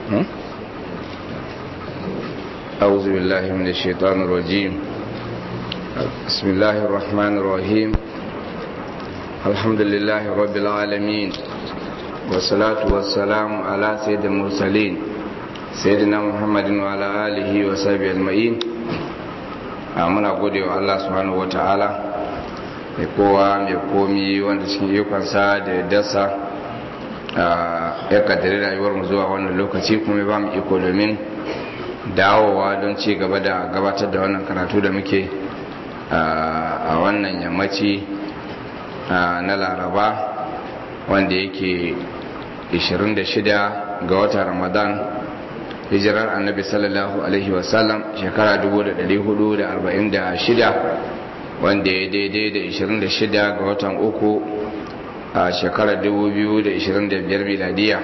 أعوذ بالله من الشيطان الرجيم بسم الله الرحمن الرحيم الحمد لله رب العالمين والصلاة والسلام على سيد المرسلين سيدنا محمد وعلى آله وصحبه أجمعين muna gode wa Allah subhanahu wata'ala mai kowa mai komi wanda cikin ikonsa da dasa ya kaddari rayuwar mu zuwa wannan lokaci kuma ba mu iko domin dawowa don ci gaba da gabatar da wannan karatu da muke a wannan yammaci na laraba wanda yake 26 ga watan ramadan hijirar annabi sallallahu alaihi wasallam shekara 1446 wanda ya daidai da 26 ga watan uku a shekarar 2025 miladiya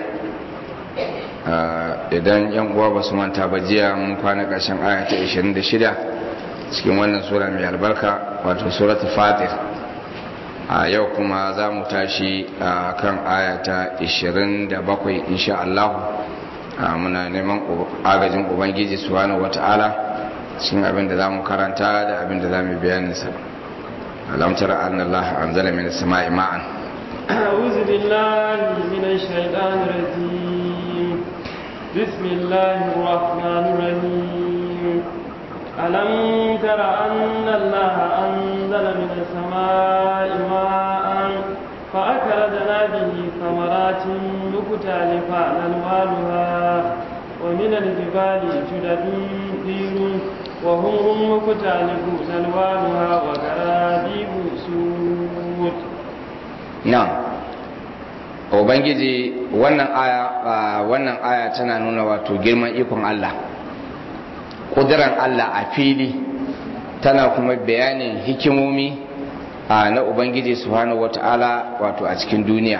idan yan uwa ba su manta ba jiya mun kwana ƙarshen aya ta 26 cikin wannan sura mai albarka wato suratul fatir a yau kuma za mu tashi a kan aya ta 27 insha Allah muna neman agajin ubangiji subhanahu wata'ala cikin abin da za mu karanta da abin da za mu bayaninsa alamtar annallah anzala min as-sama'i ma'an أعوذ بالله من الشيطان الرجيم بسم الله الرحمن الرحيم ألم تر أن الله أنزل من السماء ماء فأخرجنا به ثمرات مختلفة ألوانها ومن الجبال جدد بيض وهم مختلفون ألوانها وغرابيب سود na'am ubangiji wannan aya wannan aya tana nuna wato girman ikon Allah kudiran Allah a fili tana kuma bayanin hikimomi na ubangiji subhanahu wata'ala wato a cikin duniya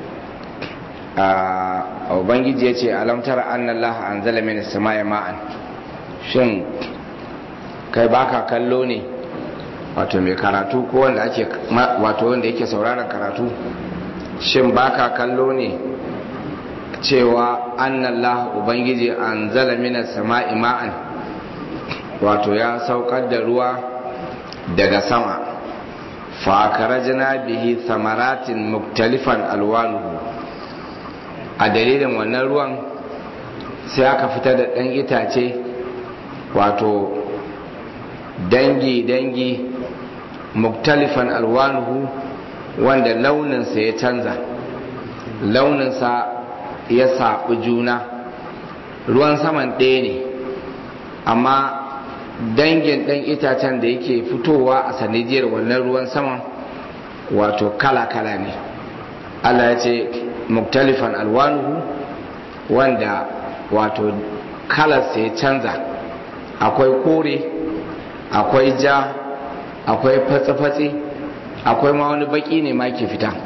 ubangiji ya ce alamtar annallaha anzala min samai ma'an shin kai baka kallo ne wato mai karatu ko wanda ake wato wanda yake sauraron karatu shin baka kallo ne cewa annallah ubangiji anzala minas sama'i ma'an wato ya saukar da ruwa daga sama fakarajina bihi samaratin muktalifan alwanuhu a dalilin wannan ruwan sai aka fitar da ɗan itace wato dangi-dangi muktalifan alwanuhu wanda launinsa ya canza launinsa ya saɓi juna ruwan saman ɗaya ne amma dangin ɗan itacen da yake fitowa a sanadiyar wannan ruwan saman wato kala-kala ne allah ya ce muktalifan alwanuhu wanda wato kalarsa ya canza akwai kore akwai ja akwai fatsi-fatsi akwai ma wani baki ne ma ke fita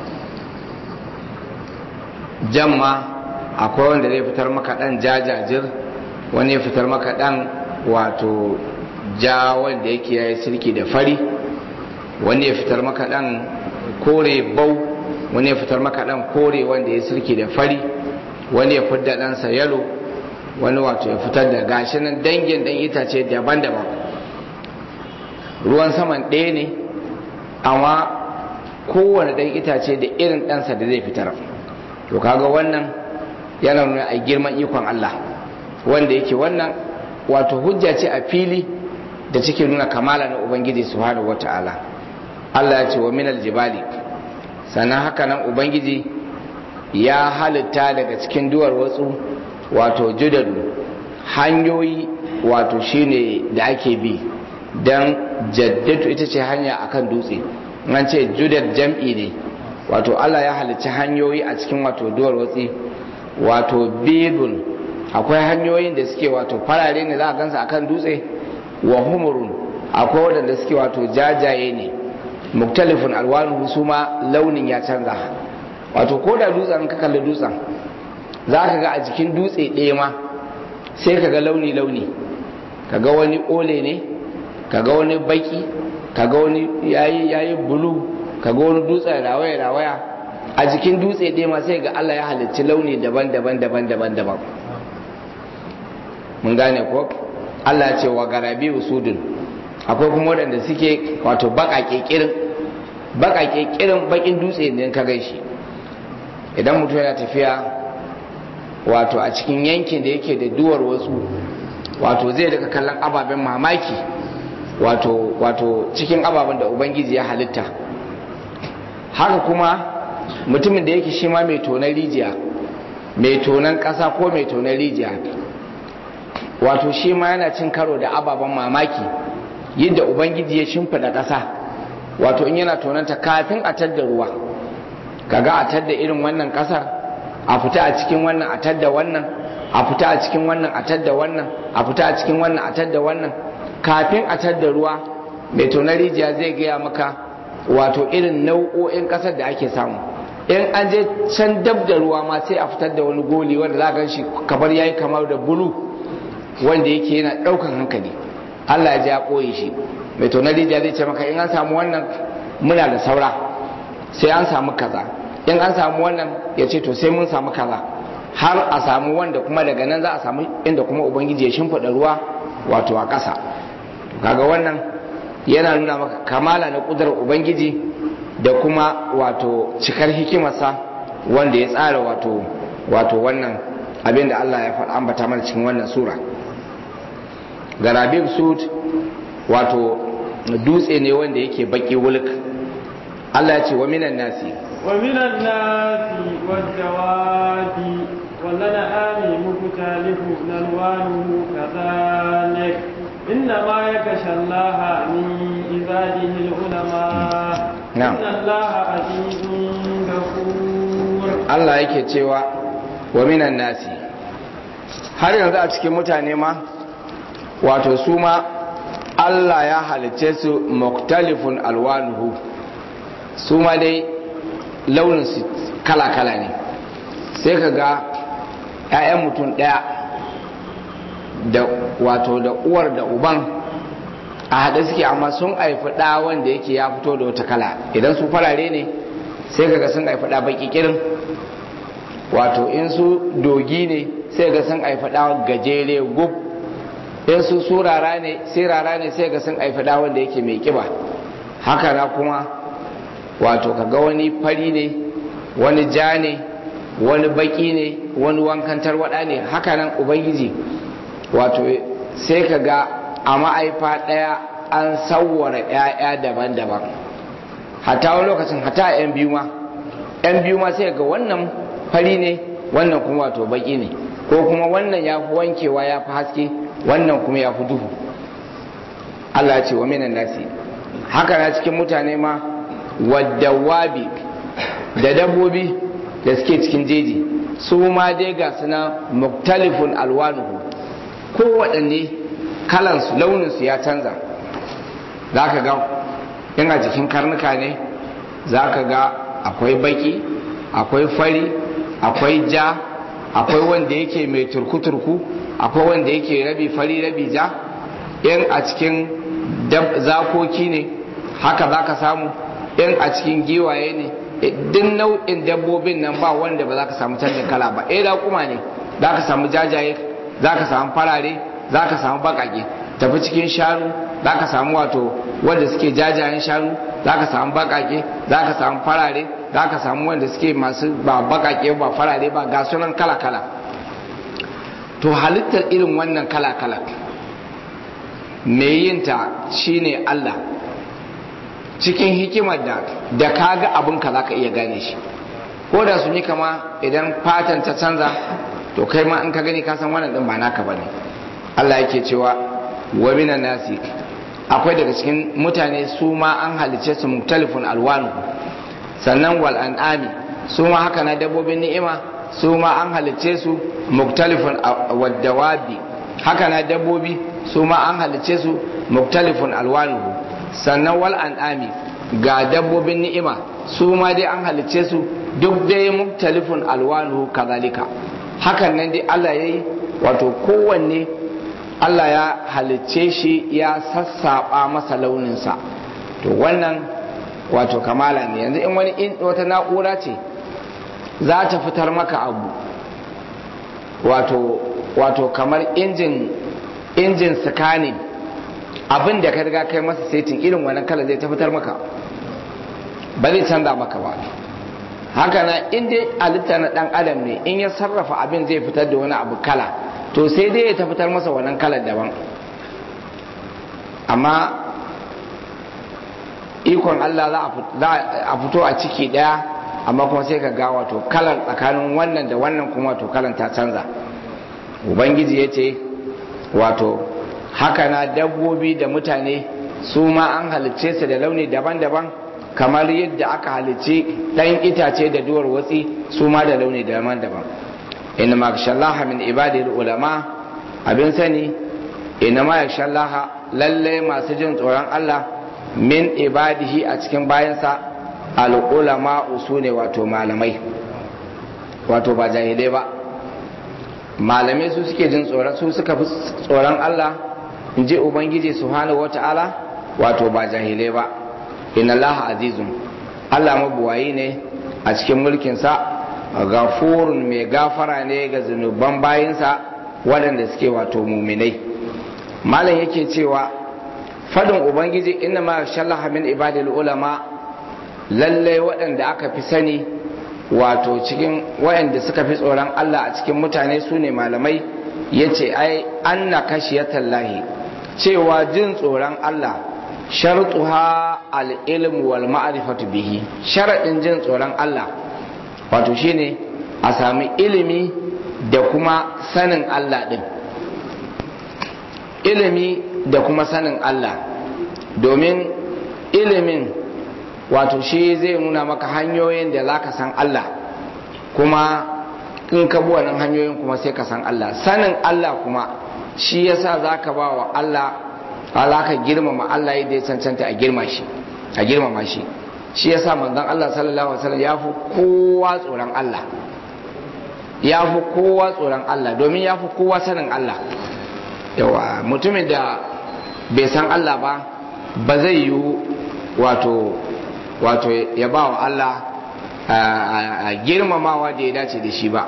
jan ma akwai wanda zai fitar maka dan jajajir wani ya fitar maka dan wato ja wanda yake yayi sirki da fari wani ya fitar maka dan kore bau wani ya fitar maka dan kore wanda ya sirki da fari wani ya fitar da ɗansa yalo wani wato ya fitar da gashi nan dangin dan itace daban-daban ruwan saman ɗaya ne amma kowane ɗan itace da irin ɗansa da zai fitar to kaga wannan yana nuna a girman ikon Allah wanda yake wannan wato hujja ce a fili da take nuna kamala na ubangiji subhanahu wata'ala Allah ya ce wa minal jibali sannan haka nan ubangiji ya halitta daga cikin duwar watsu wato judadu hanyoyi wato shine da ake bi don jaddatu ita ce hanya akan dutse an ce judad jam'i ne wato Allah ya halicci hanyoyi a cikin wato duwar watsi wato bidun akwai hanyoyin da suke wato farare ne za a gansa akan dutse wa humurun akwai waɗanda suke wato jajaye ne muktalifin alwanu su ma launin ya canza wato ko da dutsen ka kalli dutsen za ka ga a jikin dutse ɗaya ma sai ka ga launi-launi ka ga wani ole ne ka ga wani baki ka ga wani yayi yayi bulu ka ga wani dutse rawaya rawaya a jikin dutse ɗaya ma sai ga Allah ya halicci launi daban-daban daban-daban daban mun gane ko Allah ce wa garabi usudun akwai kuma waɗanda suke wato baƙaƙe kirin baƙaƙe kirin baƙin dutse ne ka gaishe idan mutum yana tafiya wato a cikin yankin da yake da duwar wasu wato zai daga kallon ababen mamaki wato wato cikin ababen da ubangiji ya halitta haka kuma mutumin da yake shi ma mai tonar rijiya mai tonan ƙasa ko mai tonar rijiya wato shi ma yana cin karo da ababen mamaki yadda ubangiji ya shimfiɗa ƙasa wato in yana tonanta kafin a tadda ruwa kaga a tadda irin wannan ƙasar a fita a cikin wannan a tadda wannan a fita a cikin wannan a tadda wannan a fita a cikin wannan a tadda wannan kafin a tadda ruwa mai tonar rijiya zai gaya maka wato irin nau'o'in ƙasar da ake samu in an je can dab da ruwa ma sai a fitar da wani goli wanda za gan shi kamar yayi kamar da bulu wanda yake yana ɗaukan hankali Allah ya ji ya ɓoye shi mai tonar rijiya zai ce maka in an samu wannan muna da saura sai an samu kaza in an samu wannan ya ce to sai mun samu kaza har a samu wanda kuma daga nan za a samu inda kuma ubangiji ya shimfiɗa ruwa wato a ƙasa kaga wannan yana nuna maka kamala na ƙudurar ubangiji da kuma wato cikar hikimarsa wanda ya tsara wato wato wannan abin da Allah ya faɗa ambata mana cikin wannan sura garabin sud wato dutse ne wanda yake baki wulk Allah ya ce wa minan nasi wa minan nasi wad-dawabi والأنعام مختلف ألوانه كذلك إنما يخشى الله من عباده العلماء نعم. إن الله عزيز غفور Allah yake cewa wa minan nasi har yanzu a cikin mutane ma wato su ma Allah ya halicce su muktalifun alwanuhu su ma dai launinsu kala-kala ne sai ka ga 'ya'yan mutum ɗaya da wato da uwar da uban a haɗe suke amma sun haifi ɗa wanda yake ya fito da wata kala idan su farare ne sai ka ga sun haifi ɗa baki kirin wato in su dogi ne sai ga sun haifi ɗa gajere gub in su surara ne sai rara ne sai ga sun haifi ɗa wanda yake mai kiba haka na kuma wato kaga wani fari ne wani ja ne wani baki ne wani wankan tarwada ne haka nan ubangiji wato sai ka ga a ma'aifa ɗaya an sauwara 'ya'ya daban-daban hata wani lokacin hata 'yan biyu ma 'yan biyu ma sai ga wannan fari ne wannan kuma wato baki ne ko kuma wannan ya fi wankewa ya fi haske wannan kuma ya fi duhu Allah ya ce wa minan nasi haka na cikin mutane ma waddawabi da dabbobi da suke cikin jeji su ma dai ga suna muktalifun alwanuhu ko waɗanne kalansu launinsu ya canza za ka ga in a jikin karnuka ne za ka ga akwai baki akwai fari akwai ja akwai wanda yake mai turku-turku akwai wanda yake rabi fari rabi ja in a cikin zakoki ne haka za ka samu in a cikin giwaye ne duk nau'in dabbobin nan ba wanda ba za ka samu canjin kala ba eh da kuma ne za ka samu jajaye za ka samu farare za ka samu bakake tafi cikin shanu za ka samu wato wanda suke jajayen shanu za ka samu bakake za ka samu farare za ka samu wanda suke masu ba bakake ba farare ba ga sunan kala kala to halittar irin wannan kala kala mai yinta shine Allah cikin hikimar da da kaga abin ka zaka iya gane shi ko da sun yi kama idan fatan ta canza to kai ma in ka gani ka san wannan din ba naka bane Allah yake cewa wa minan nasi akwai daga cikin mutane su ma an halice su muktalifun alwanu sannan wal an'ami su ma haka na dabbobin ni'ima su ma an halice su muktalifun wadawabi haka na dabbobi su ma an halice su muktalifun alwanuhu sannan wal an'ami ga dabbobin ni'ima su ma dai an halicce su duk dai muktalifun alwanuhu kazalika hakan nan dai Allah yayi wato kowanne Allah ya halicce shi ya sassaba masa launinsa to wannan wato kamala ne yanzu in wani in wata na'ura ce za ta fitar maka abu wato wato kamar injin injin scanning abin da ka riga kai masa setin irin wannan kala zai tabbatar maka ba zai canza maka ba haka na in dai halitta na dan adam ne in ya sarrafa abin zai fitar da wani abu kala to sai dai ya tabbatar masa wannan kalar daban amma ikon Allah za a fito a ciki daya amma kuma sai ka ga wato kalar tsakanin wannan da wannan kuma wato kalan ta canza ubangiji ya ce wato haka na dabbobi da mutane su ma an halicce su da launi daban-daban kamar yadda aka halicci ɗan itace da duwar watsi su ma da launi daban-daban inna ma shallaha min ibadil ulama abin sani inna ma shallaha lalle masu jin tsoron Allah min ibadihi a cikin bayansa al'ulama su ne wato malamai wato ba jahilai ba malamai su suke jin tsoron su suka fi tsoron Allah in ji ubangiji subhanahu wata'ala wato ba jahilai ba inna Allah azizun Allah mabuwayi ne a cikin mulkinsa gafurun mai gafara ne ga zunuban bayinsa waɗanda suke wato muminai malam yake cewa fadin ubangiji inna ma shallaha min ibadil ulama lalle waɗanda aka fi sani wato cikin waɗanda suka fi tsoron Allah a cikin mutane su ne malamai yace ai anna kashiyatallahi cewa jin tsoron Allah shartuha al-ilm wal ma'rifatu bihi sharadin jin tsoron Allah wato shine a sami ilimi da kuma sanin Allah din ilimi da kuma sanin Allah domin ilimin wato shi zai nuna maka hanyoyin da za ka san Allah kuma in ka bi wannan hanyoyin kuma sai ka san Allah sanin Allah kuma shi yasa za ka ba wa Allah ala ka girmama Allah yadda ya cancanta a girma shi a girmama shi shi yasa manzon Allah sallallahu alaihi wasallam ya fi kowa tsoron Allah ya fi kowa tsoron Allah domin ya fi kowa sanin Allah yawa mutumin da bai san Allah ba ba zai yi wato wato ya ba wa Allah a girmamawa da ya dace da shi ba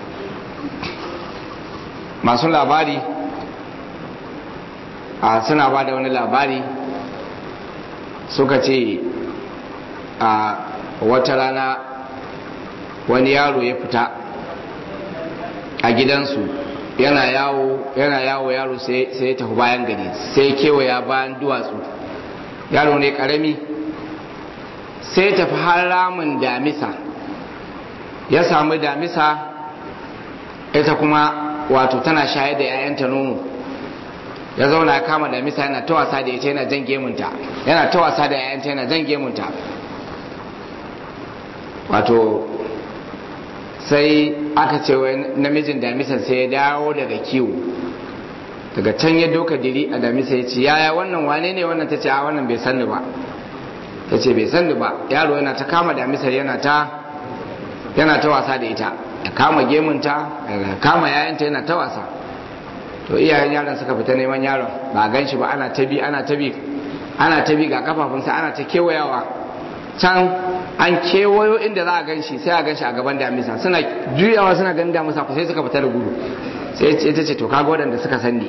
masu labari a suna ba da wani labari suka ce a wata rana wani yaro ya fita a gidansu yana yawo yana yawo yaro sai ya tafi bayan gari sai kewaya bayan duwatsu yaro ne karami sai tafi har ramin damisa ya samu damisa ita kuma wato tana shayar da 'ya'yanta nono ya zauna ya kama damisa yana ta wasa da ita yana jan gemunta yana ta wasa da 'ya'yanta yana jan gemunta wato sai aka ce wai namijin damisan sai ya dawo daga kiwo daga can ya doka diri a damisa ya ce yaya wannan wane ne wannan ta ce a wannan bai sanni ba ta ce bai sanni ba yaro yana ta kama damisar yana ta yana ta wasa da ita ya kama gemunta ya kama yayanta yana ta wasa to iyayen yaron suka fita neman yaron ba gan shi ba ana ta bi ana ta bi ana ta bi ga kafafunsa ana ta kewayawa can an kewayo inda za a gan shi sai a gan shi a gaban damisa suna juyawa suna ganin damisa ku sai suka fita da gudu sai ita ce to kaga waɗanda suka sanni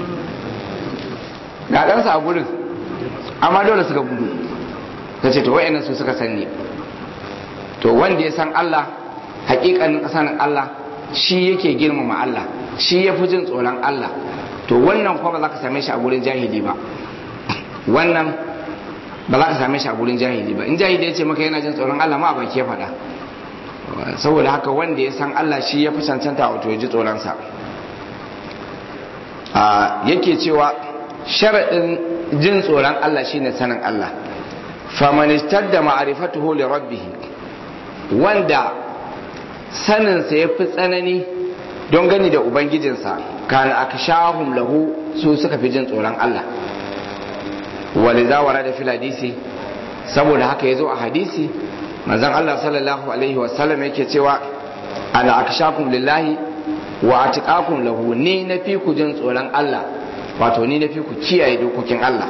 ga ɗansa a gurin amma dole suka gudu ta ce to wa'annan su suka sanni to wanda ya san Allah hakikanin sanin Allah shi yake girmama Allah shi ya fi jin tsoron Allah to wannan kuma ba za ka same shi a gurin jahili ba wannan ba za ka same shi a gurin jahili ba in jahili ya ce maka yana jin tsoron Allah ma a baki ya faɗa saboda haka wanda ya san Allah shi ya fi cancanta wato ya ji tsoronsa yake cewa sharaɗin jin tsoron Allah shine sanin Allah famanistar da ma'arifatuhu li rabbih wanda saninsa ya fi tsanani don gani da ubangijinsa kana akshahum lahu su suka fi jin tsoron Allah waliza wara da fil hadisi saboda haka yazo a hadisi manzon Allah sallallahu alaihi wasallam yake cewa ana akshakum lillahi wa atqakum lahu ni na fi ku jin tsoron Allah wato ni na fi ku kiyaye dokokin Allah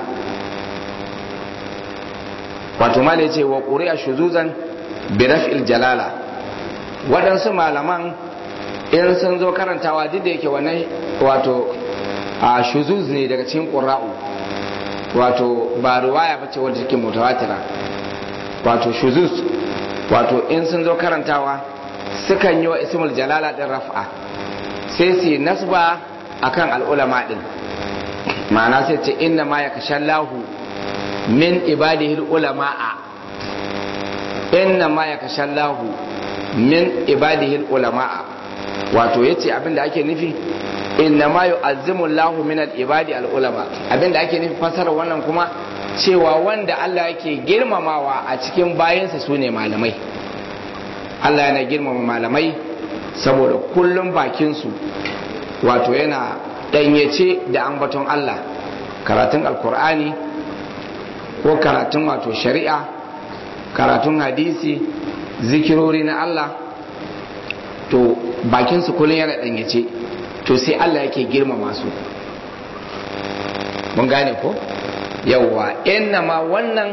wato ma ce wa ƙuri'a shuzuzan bi raf'il jalala waɗansu malaman in sun zo karantawa duk da yake wannan wato a shuzuz ne daga cikin qurra'u wato ba ruwaya ba ce wadda take mutawatira wato shuzuz wato in sun zo karantawa sukan yi wa ismul jalala din raf'a sai su nasba akan al'ulama din ma'ana sai ce inna ma ya kashallahu min ibadihi ulama'a inna ma ya kashallahu min ibadihi ulama'a wato yace abinda ake nufi inna ma yu'azzimu Allahu min al-ibadi al-ulama abinda ake nufi fasara wannan kuma cewa wanda Allah yake girmamawa a cikin bayansa sune malamai Allah yana girmama malamai saboda kullum bakinsu wato yana danyace da ambaton Allah karatun alkur'ani ko karatun wato shari'a karatun hadisi zikirori na Allah to bakinsu kullum yana danyace to sai Allah yake girmama su mun gane ko yawwa inna ma wannan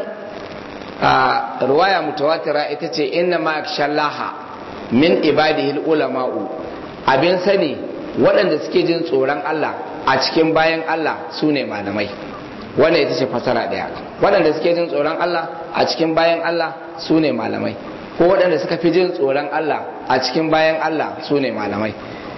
a ruwaya mutawatira ita ce inna ma shallaha min ibadihi ulama'u abin sani waɗanda suke jin tsoron Allah a cikin bayan Allah su ne malamai wannan ita ce fasara ɗaya waɗanda suke jin tsoron Allah a cikin bayan Allah su ne malamai ko waɗanda suka fi jin tsoron Allah a cikin bayan Allah su ne malamai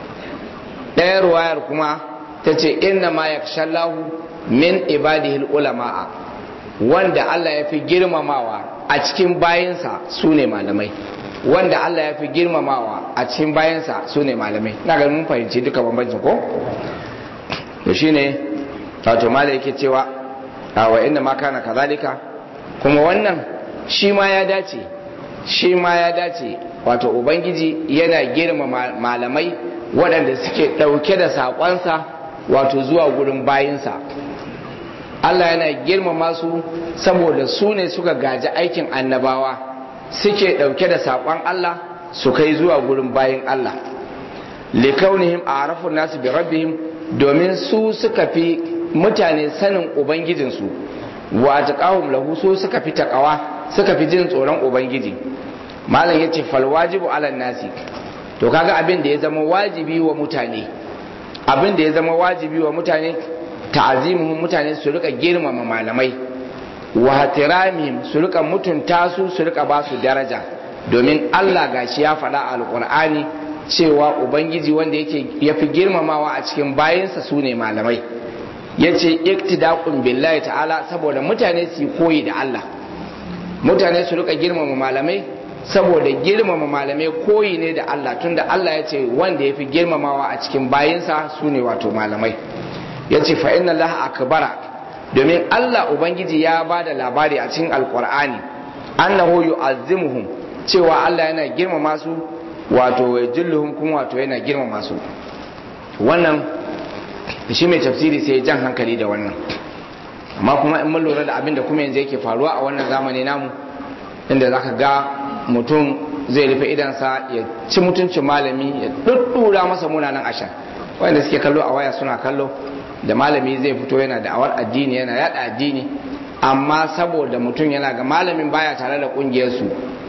ɗaya ruwayar kuma ta ce inna ma yakshallahu min ibadihi ulama'a wanda Allah ya fi girmamawa a cikin bayansa su ne malamai wanda Allah ya fi girmamawa a cikin bayansa su ne malamai na ga mun fahimci duka bambancin ko to shine wato malai yake cewa wa inna ma kana kazalika kuma wannan shi ma ya dace shi ma ya dace wato ubangiji yana girmama malamai waɗanda suke ɗauke da saƙonsa wato zuwa gurin bayinsa Allah yana girmama su saboda su ne suka gaji aikin annabawa suke ɗauke da saƙon Allah su kai zuwa gurin bayin Allah likaunihim a arafun nasu bi rabbihim domin su suka fi mutane sanin ubangijinsu wa taqahum lahu su suka fi taqawa suka fi jin tsoron ubangiji malam yace fal wajibu ala nasi to kaga abin da ya zama wajibi wa mutane abin da ya zama wajibi wa mutane ta'azimuhum mutane su rika girmama malamai wa hatiramihim su rika mutunta su su rika ba su daraja domin Allah gashi ya faɗa a alƙur'ani cewa ubangiji wanda yake yafi girmamawa a cikin bayansa su ne malamai yace iktidaqun billahi ta'ala saboda mutane su koyi da Allah mutane su rika girmama malamai saboda girmama malamai koyi ne da Allah tunda Allah ya ce wanda yafi girmamawa a cikin bayinsa su ne wato malamai ya ce fa inna Allah akbara domin Allah Ubangiji ya ba da labari a cikin alkur'ani annahu yu'azzimuhum cewa Allah yana girmama su wato yajilluhum kuma wato yana girmama su wannan shi mai tafsiri sai jan hankali da wannan amma kuma in mun lura da abin da kuma yanzu yake faruwa a wannan zamani namu inda zaka ga mutum zai rufe idansa ya ci mutuncin malami ya duddura masa munanan ashar wanda suke kallo a waya suna kallo da malami zai fito yana da awar addini yana yada addini amma saboda mutum yana ga malamin baya tare da kungiyarsu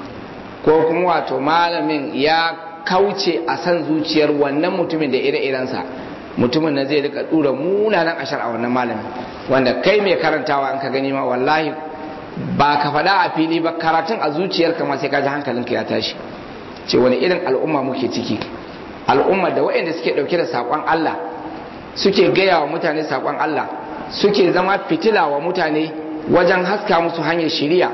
ko kuma wato malamin ya kauce a san zuciyar wannan mutumin da ire-irensa mutumin na zai rika dura munanan ashar a wannan malamin wanda kai mai karantawa an ka gani ma wallahi ba ka faɗa a fili ba karatun a zuciyarka ma sai ka ji hankalinka ya tashi ce wani irin al'umma muke ciki al'umma da waɗanda suke ɗauke da saƙon Allah suke gaya wa mutane saƙon Allah suke zama fitila wa mutane wajen haska musu hanyar shiriya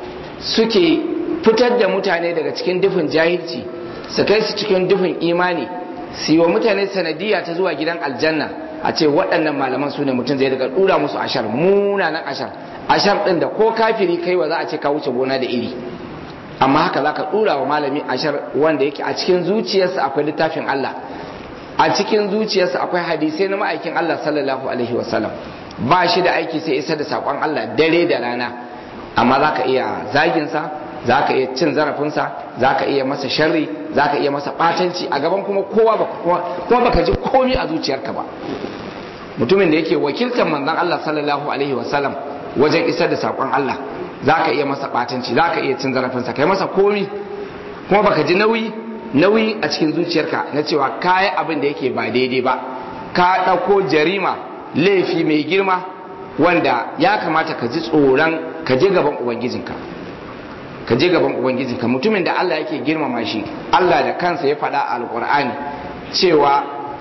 suke fitar da mutane daga cikin dufin jahilci su kai su cikin dufin imani su yi wa mutane sanadiyya ta zuwa gidan aljanna a ce waɗannan malaman su ne mutum zai daga ɗura musu ashar munanan ashar ashar ɗin da ko kafiri kai wa za a ce ka wuce gona da iri amma haka za ka ɗura wa malami ashar wanda yake a cikin zuciyarsa akwai littafin Allah a cikin zuciyarsa akwai hadisai na ma'aikin Allah sallallahu alaihi wasallam ba shi da aiki sai isa da saƙon Allah dare da rana amma za ka iya zaginsa za ka iya cin zarafinsa za ka iya masa sharri za ka iya masa ɓatanci a gaban kuma kowa kuma baka ji komi a zuciyarka ba mutumin da yake wakiltar manzon Allah sallallahu alaihi wasallam wajen isar da saƙon Allah za ka iya masa ɓatanci za ka iya cin zarafinsa kai masa komi kuma baka ji nauyi nauyi a cikin zuciyarka na cewa kayi abin da yake ba daidai ba ka ɗauko jarima laifi mai girma wanda ya kamata ka ji tsoron ka je gaban ubangijinka ka je gaban ubangijinka mutumin da Allah yake girmama shi Allah da kansa ya faɗa a alƙur'ani cewa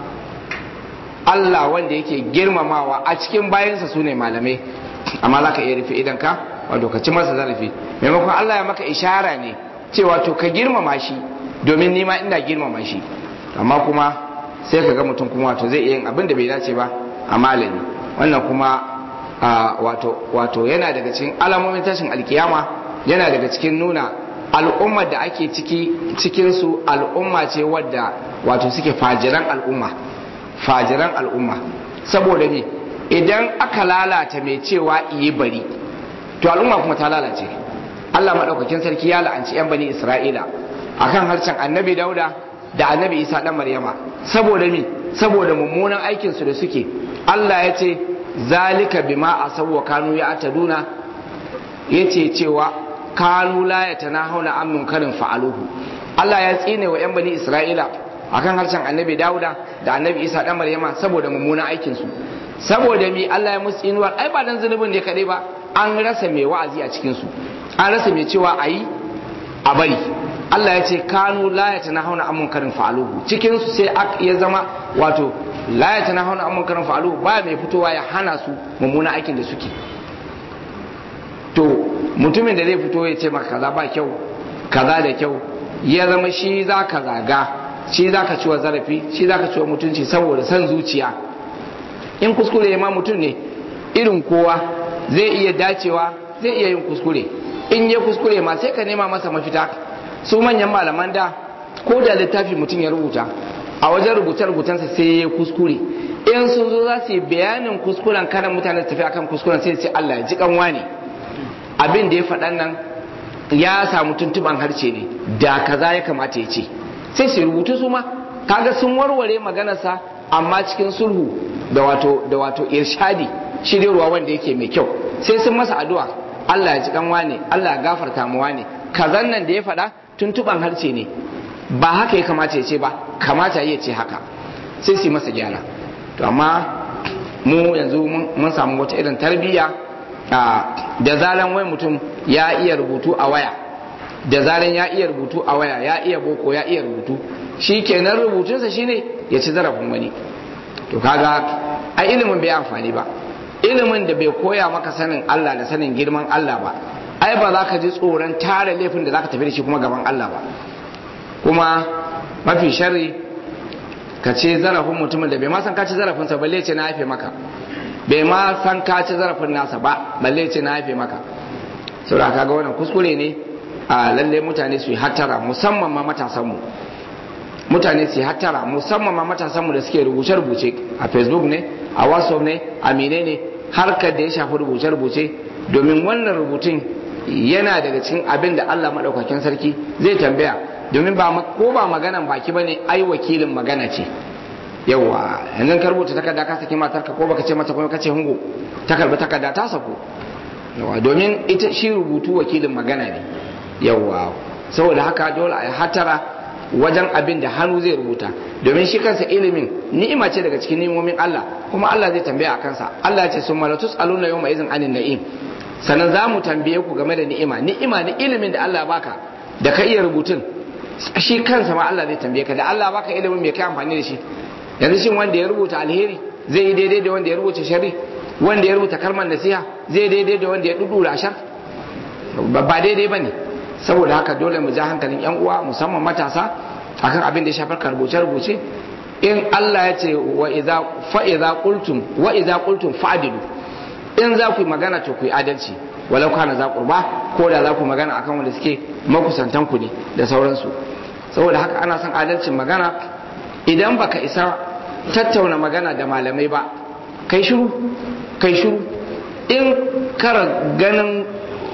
Allah wanda yake girmamawa a cikin bayansa su ne malamai amma za ka iya rufe idan ka wato ka ci masa zarafi maimakon Allah ya maka ishara ne cewa to ka girmama shi domin nima ina girmama shi amma kuma sai ka ga mutum kuma wato zai iya yin abin da bai dace ba a malami wannan kuma wato wato yana daga cikin alamomin tashin alkiyama yana daga cikin nuna al'ummar da ake ciki cikin su al'umma ce wadda wato suke fajiran al'umma fajiran al'umma saboda ne idan aka lalata mai cewa iyi bari to al'umma kuma ta lalace Allah maɗaukakin sarki ya la'anci 'yan bani Isra'ila akan harshen annabi Dauda da annabi Isa ɗan Maryama saboda mi saboda mummunan aikin su da suke Allah ya ce zalika bima asaw wa kanu ya ataduna yace cewa kanu la yatanahuna an munkarin fa'aluhu Allah ya tsine wa 'yan bani Isra'ila akan harshen annabi Dauda da annabi Isa ɗan Maryama saboda mummunan aikin su saboda mi Allah ya musu inuwar ai ba dan zunubin ne kadai ba an rasa mai wa'azi a cikin su an rasa mai cewa a yi a bari Allah ya ce kanu la ya tana hauna amun karin fa'aluhu cikin su sai ya zama wato la ya tana hauna amun karin fa'aluhu ba mai fitowa ya hana su mummuna aikin da suke to mutumin da zai fito ya ce maka kaza ba kyau kaza da kyau ya zama shi za ka zaga shi za ka ciwa zarafi shi za ka ciwa mutunci saboda san zuciya in kuskure ya ma mutum ne irin kowa zai iya dacewa zai iya yin kuskure in ya kuskure ma sai ka nema masa mafita su manyan malaman da ko da littafi mutum ya rubuta a wajen rubuce-rubucensa sai ya kuskure in sun zo za su yi bayanin kuskuren kanan mutane su tafi akan kuskuren sai sai Allah ya ji kanwa ne abin da ya faɗan nan ya samu tuntuban harshe ne da kaza ya kamata ya ce sai su rubutu su ma kaga sun warware maganarsa amma cikin sulhu da wato da wato irshadi shiryarwa wanda yake mai kyau sai sun masa addu'a Allah ya ji kanwa ne Allah ya gafarta muwa ne kazan nan da ya faɗa tuntuban harshe ne ba haka ya kamata ya ce ba kamata ya ce haka sai su masa gyara to amma mu yanzu mun samu wata irin tarbiyya da zaran wai mutum ya iya rubutu a waya da zaran ya iya rubutu a waya ya iya boko ya iya rubutu shi kenan rubutunsa shine ya ci zarafin wani to kaga a ilimin bai amfani ba ilimin da bai koya maka sanin Allah da sanin girman Allah ba ai ba za ka ji tsoron tara laifin da za ka tafi da shi kuma gaban Allah ba kuma mafi sharri ka ce zarafin mutumin da bai ma san ka ci zarafinsa balle ce na haife maka bai ma san ka ci zarafin nasa ba balle ce na haife maka saboda kaga wannan kuskure ne a lalle mutane su yi hattara musamman ma matasanmu mutane su yi hattara musamman ma matasanmu da suke rubuce-rubuce a facebook ne a whatsapp ne a menene harkar da ya shafi rubuce-rubuce domin wannan rubutun yana daga cikin abin da Allah maɗaukakin sarki zai tambaya domin ba ko ba maganan baki bane ai wakilin magana ce yawa yanzu ka rubuta takarda ka saki matarka ko baka ce mata kuma ka ce hungo ta karbi takarda ta sako yawa domin ita shi rubutu wakilin magana ne yawa saboda haka dole a hatara wajen abin da hannu zai rubuta domin shi kansa ilimin ni'ima ce daga cikin ni'imomin Allah kuma Allah zai tambaya a kansa Allah ya ce sun malatus aluna yau izin anin na'im sannan za mu tambaye ku game da ni'ima ni'ima na ilimin da Allah baka da ka iya rubutun shi kansa ma Allah zai tambaye ka da Allah baka ilimin me kai amfani da shi yanzu shin wanda ya rubuta alheri zai yi daidai da wanda ya rubuta shari wanda ya rubuta kalmar nasiha zai daidai da wanda ya dudura ashar ba daidai bane saboda haka dole mu ja hankalin yan uwa musamman matasa akan abin da ya shafar ka rubuce rubuce in Allah ya ce wa idza fa idza qultum wa idza qultum fa'dilu in za ku yi magana to ku yi adalci walau kana za qurba ko da za ku magana akan wanda suke makusantan ku ne da sauransu saboda haka ana son adalcin magana idan baka isa tattauna magana da malamai ba kai shiru kai shiru in kara ganin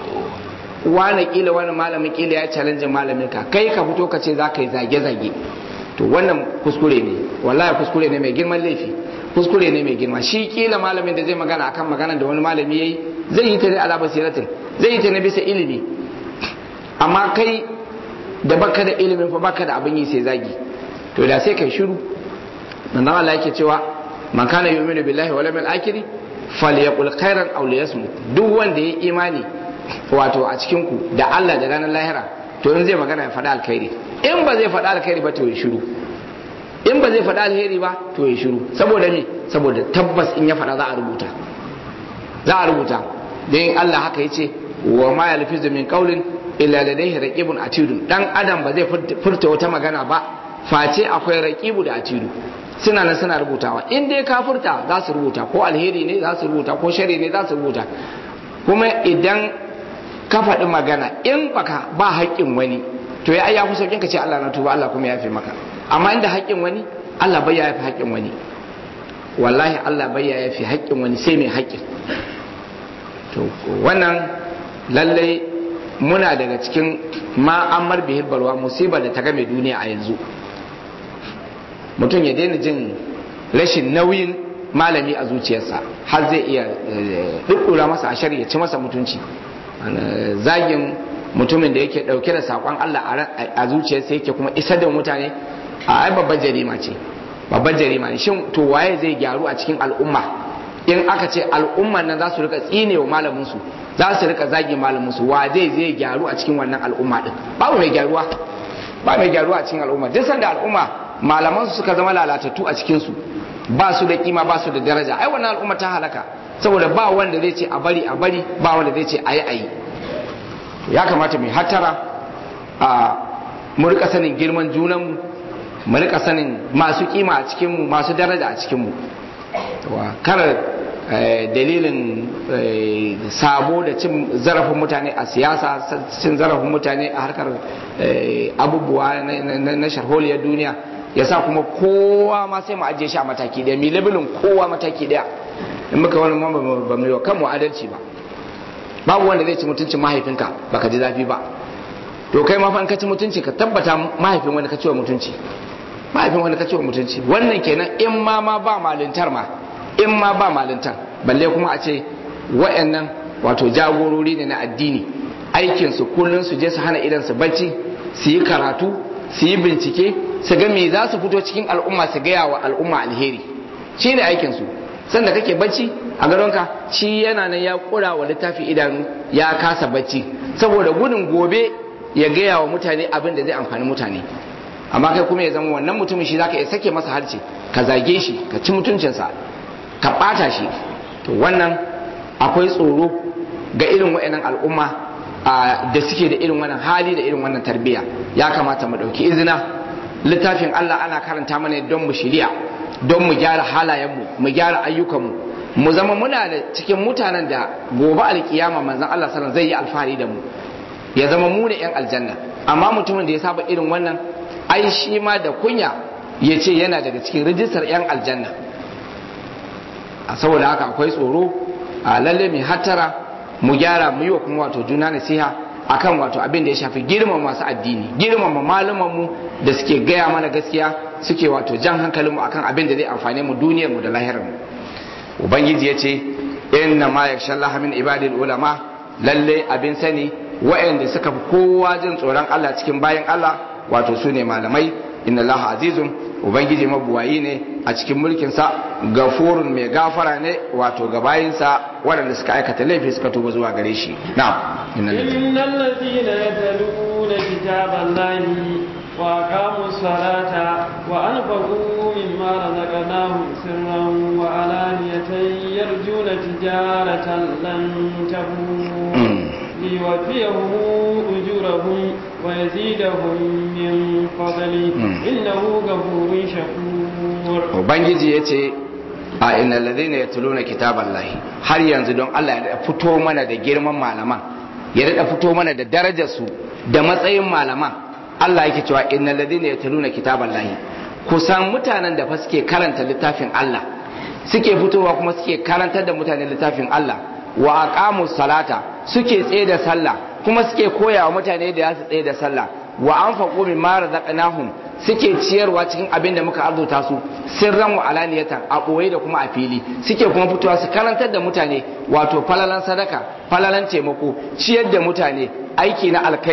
wani kila wani malamin kila ya challenge malamin ka kai ka fito ka ce za ka yi zage-zage to wannan kuskure ne wallahi kuskure ne mai girman laifi kuskure ne mai girma shi kila malamin da zai magana akan magana da wani malami yayi zai yi ta ne ala basiratin zai yi ta ne bisa ilimi amma kai da baka da ilimin fa baka da abin yi sai zagi to da sai kai shiru nan Allah yake cewa man kana yu'minu billahi wal yawmil akhir falyaqul khairan aw liyasmut duk wanda ya imani wato a cikin ku da Allah da ranar lahira to in zai magana ya faɗa alkhairi in ba zai faɗa alkhairi ba to ya shiru in ba zai faɗa alheri ba to ya shiru saboda me saboda tabbas in ya faɗa za a rubuta za a rubuta don Allah haka yace wa ma yalfizu min qawlin illa ladayhi raqibun atidun dan adam ba zai furta wata magana ba face akwai raqibu da atidu suna nan suna rubutawa in dai ka furta za su rubuta ko alheri ne za su rubuta ko shari ne za su rubuta kuma idan ka faɗi magana in baka ba haƙƙin wani to ya ya fi sauƙin ka ce Allah na tuba Allah kuma ya fi maka amma inda haƙƙin wani Allah bai ya fi haƙƙin wani wallahi Allah bai ya fi haƙƙin wani sai mai haƙƙin to wannan lallai muna daga cikin ma'amar bihir balwa musibar da ta game duniya a yanzu mutum ya daina jin rashin nauyin malami a zuciyarsa har zai iya ɗuɗɗura masa a shari'a ci masa mutunci zagin mutumin da yake ɗauke da saƙon Allah a zuciyarsa yake kuma isar da mutane a ai babbar jarima ce babbar jarima ne shin to waye zai gyaru a cikin al'umma in aka ce al'umman nan za su rika tsine wa malamin su za su rika zagi malamin su wa zai zai gyaru a cikin wannan al'umma din babu mai gyaruwa ba mai gyaruwa a cikin al'umma duk sanda al'umma malaman su suka zama lalatattu a cikin su ba su da kima ba su da daraja ai wannan al'umma ta halaka saboda ba wanda zai ce a bari a bari ba wanda zai ce a yi a yi ya kamata mai hatara a mu rika sanin girman junanmu mu rika sanin masu kima a cikinmu masu daraja a cikinmu kar dalilin sabo da cin zarafin mutane a siyasa cin zarafin mutane a harkar abubuwa na sharholiyar duniya ya sa kuma kowa ma sai mu ajiye shi a mataki daya mi labelin kowa mataki daya in muka wani ma ba mu yi wa kanmu adalci ba babu wanda zai ci mutuncin mahaifinka baka ji zafi ba to kai ma fa in ka ci mutunci ka tabbata mahaifin wani ka ci wa mutunci mahaifin wani ka ci wa mutunci wannan kenan in ma ma ba malintar ma in ma ba malintar balle kuma a ce wa'annan wato jagorori ne na addini aikin su kullun su je su hana idan su bacci su yi karatu su yi bincike su ga me za su fito cikin al'umma su gaya wa al'umma alheri shi ne aikin su sanda kake bacci a gadonka shi yana nan ya kura wa littafi idanu ya kasa bacci saboda gudun gobe ya gaya wa mutane abin da zai amfani mutane amma kai kuma ya zama wannan mutumin shi zaka iya sake masa harce ka zage shi ka ci mutuncinsa ka bata shi to wannan akwai tsoro ga irin wa'annan al'umma da suke da irin wannan hali da irin wannan tarbiyya ya kamata mu dauki izina littafin Allah ana karanta mana don mu shirya don mu gyara halayenmu mu gyara ayyukanmu mu zama muna da cikin mutanen da gobe alkiyama manzon Allah sallallahu zai yi alfahari da mu ya zama mu ne yan aljanna amma mutumin da ya saba irin wannan ai shi ma da kunya ya ce yana daga cikin rijistar yan aljanna a saboda haka akwai tsoro a lalle mai hattara mu gyara mu yi wa kuma wato juna nasiha akan wato abin da ya shafi girmama masu addini girmama malamanmu da suke gaya mana gaskiya suke wato jan hankalinmu akan abin da zai amfane mu duniyarmu da lahirarmu ubangiji ya ce inna ma yakhsha Allah min ibadil ulama lalle abin sani wa'anda suka fi kowa jin tsoron Allah cikin bayan Allah wato su ne malamai inna Allah azizun ubangiji mabuwayi ne a cikin mulkinsa gafurun mai gafara ne wato ga bayinsa waɗanda suka aikata laifi suka tuba zuwa gare shi na'am innal ladina yatluna kitaballahi wa aqamu salata wa anfaqu mimma razaqnahum sirran wa alaniyatan yarjuna tijaratan lan tabur ليوفيهم أجورهم ويزيدهم من فضله إنه غفور شكور وبنجي يتي a inna ladina yatluna kitaballahi har yanzu don Allah ya fito mana da girman malaman ya rada fito mana da darajar su da matsayin malaman Allah yake cewa inna ladina yatluna kitaballahi kusan mutanen da fa suke karanta littafin Allah suke fitowa kuma suke karantar da mutane littafin Allah wa aqamu salata suke tsaye da sallah kuma suke koya wa mutane da su tsaye da sallah wa anfaqu mimma razaqnahum suke ciyarwa cikin abin da muka arzuta su sirran wa alaniyatan a boye da kuma a fili suke kuma fitowa su karantar da mutane wato falalan sadaka falalan taimako ciyar da mutane aiki na alkhairi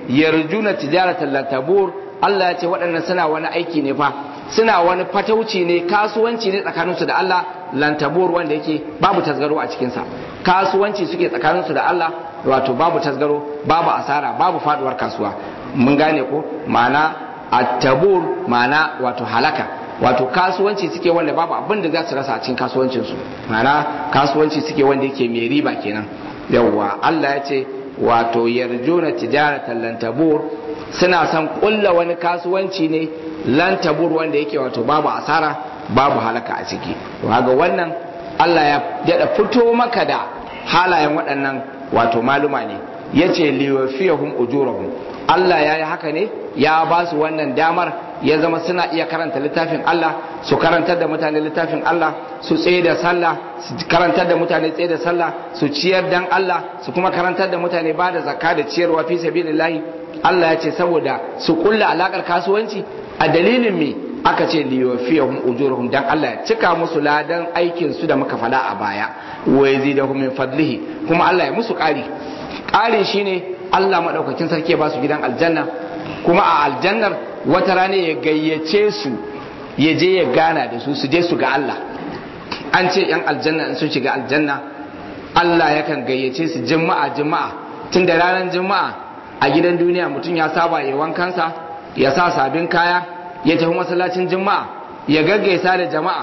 yarjuna tijaratan lan tabur Allah ya ce waɗannan suna wani aiki ne fa suna wani fatauci ne kasuwanci ne tsakaninsu da Allah lantabur wanda yake babu tasgaro a cikinsa kasuwanci suke tsakaninsu da Allah wato babu tasgaro babu asara babu faduwar kasuwa mun gane ko ma'ana attabur ma'ana wato halaka wato kasuwanci suke wanda babu abin da za su rasa a cikin kasuwancinsu ma'ana kasuwanci suke wanda yake mai riba kenan yawwa Allah ya ce wato yarjuna tijaratan lantabur suna son kulla wani kasuwanci ne lantabur wanda yake wato babu asara babu halaka a ciki to haga wannan Allah ya daɗa fito maka da halayen waɗannan wato maluma ne ya ce liwafiyahum ujurahum Allah ya yi haka ne ya ba su wannan damar ya zama suna iya karanta littafin Allah su karantar da mutane littafin Allah su tsaye da sallah su karantar da mutane tsaye da sallah su ciyar dan Allah su kuma karantar da mutane ba da zakka da ciyarwa fi sabilillahi Allah ya ce saboda su kulla alakar kasuwanci a dalilin me aka ce liyofiyahum ujurahum dan Allah ya cika musu ladan aikin su da muka fada a baya wa yazidahum min fadlihi kuma Allah ya musu ƙari ƙarin shine Allah madaukakin sarki ya ba su gidan aljanna kuma a aljannar wata rana ya gayyace su ya je ya gana da su su je su ga Allah an ce yan aljanna in sun shiga aljanna Allah yakan gayyace su juma'a juma'a tun da ranar juma'a a gidan duniya mutum ya saba ya wankansa ya sa sabin kaya ya tafi masallacin juma'a ya gaggaisa da jama'a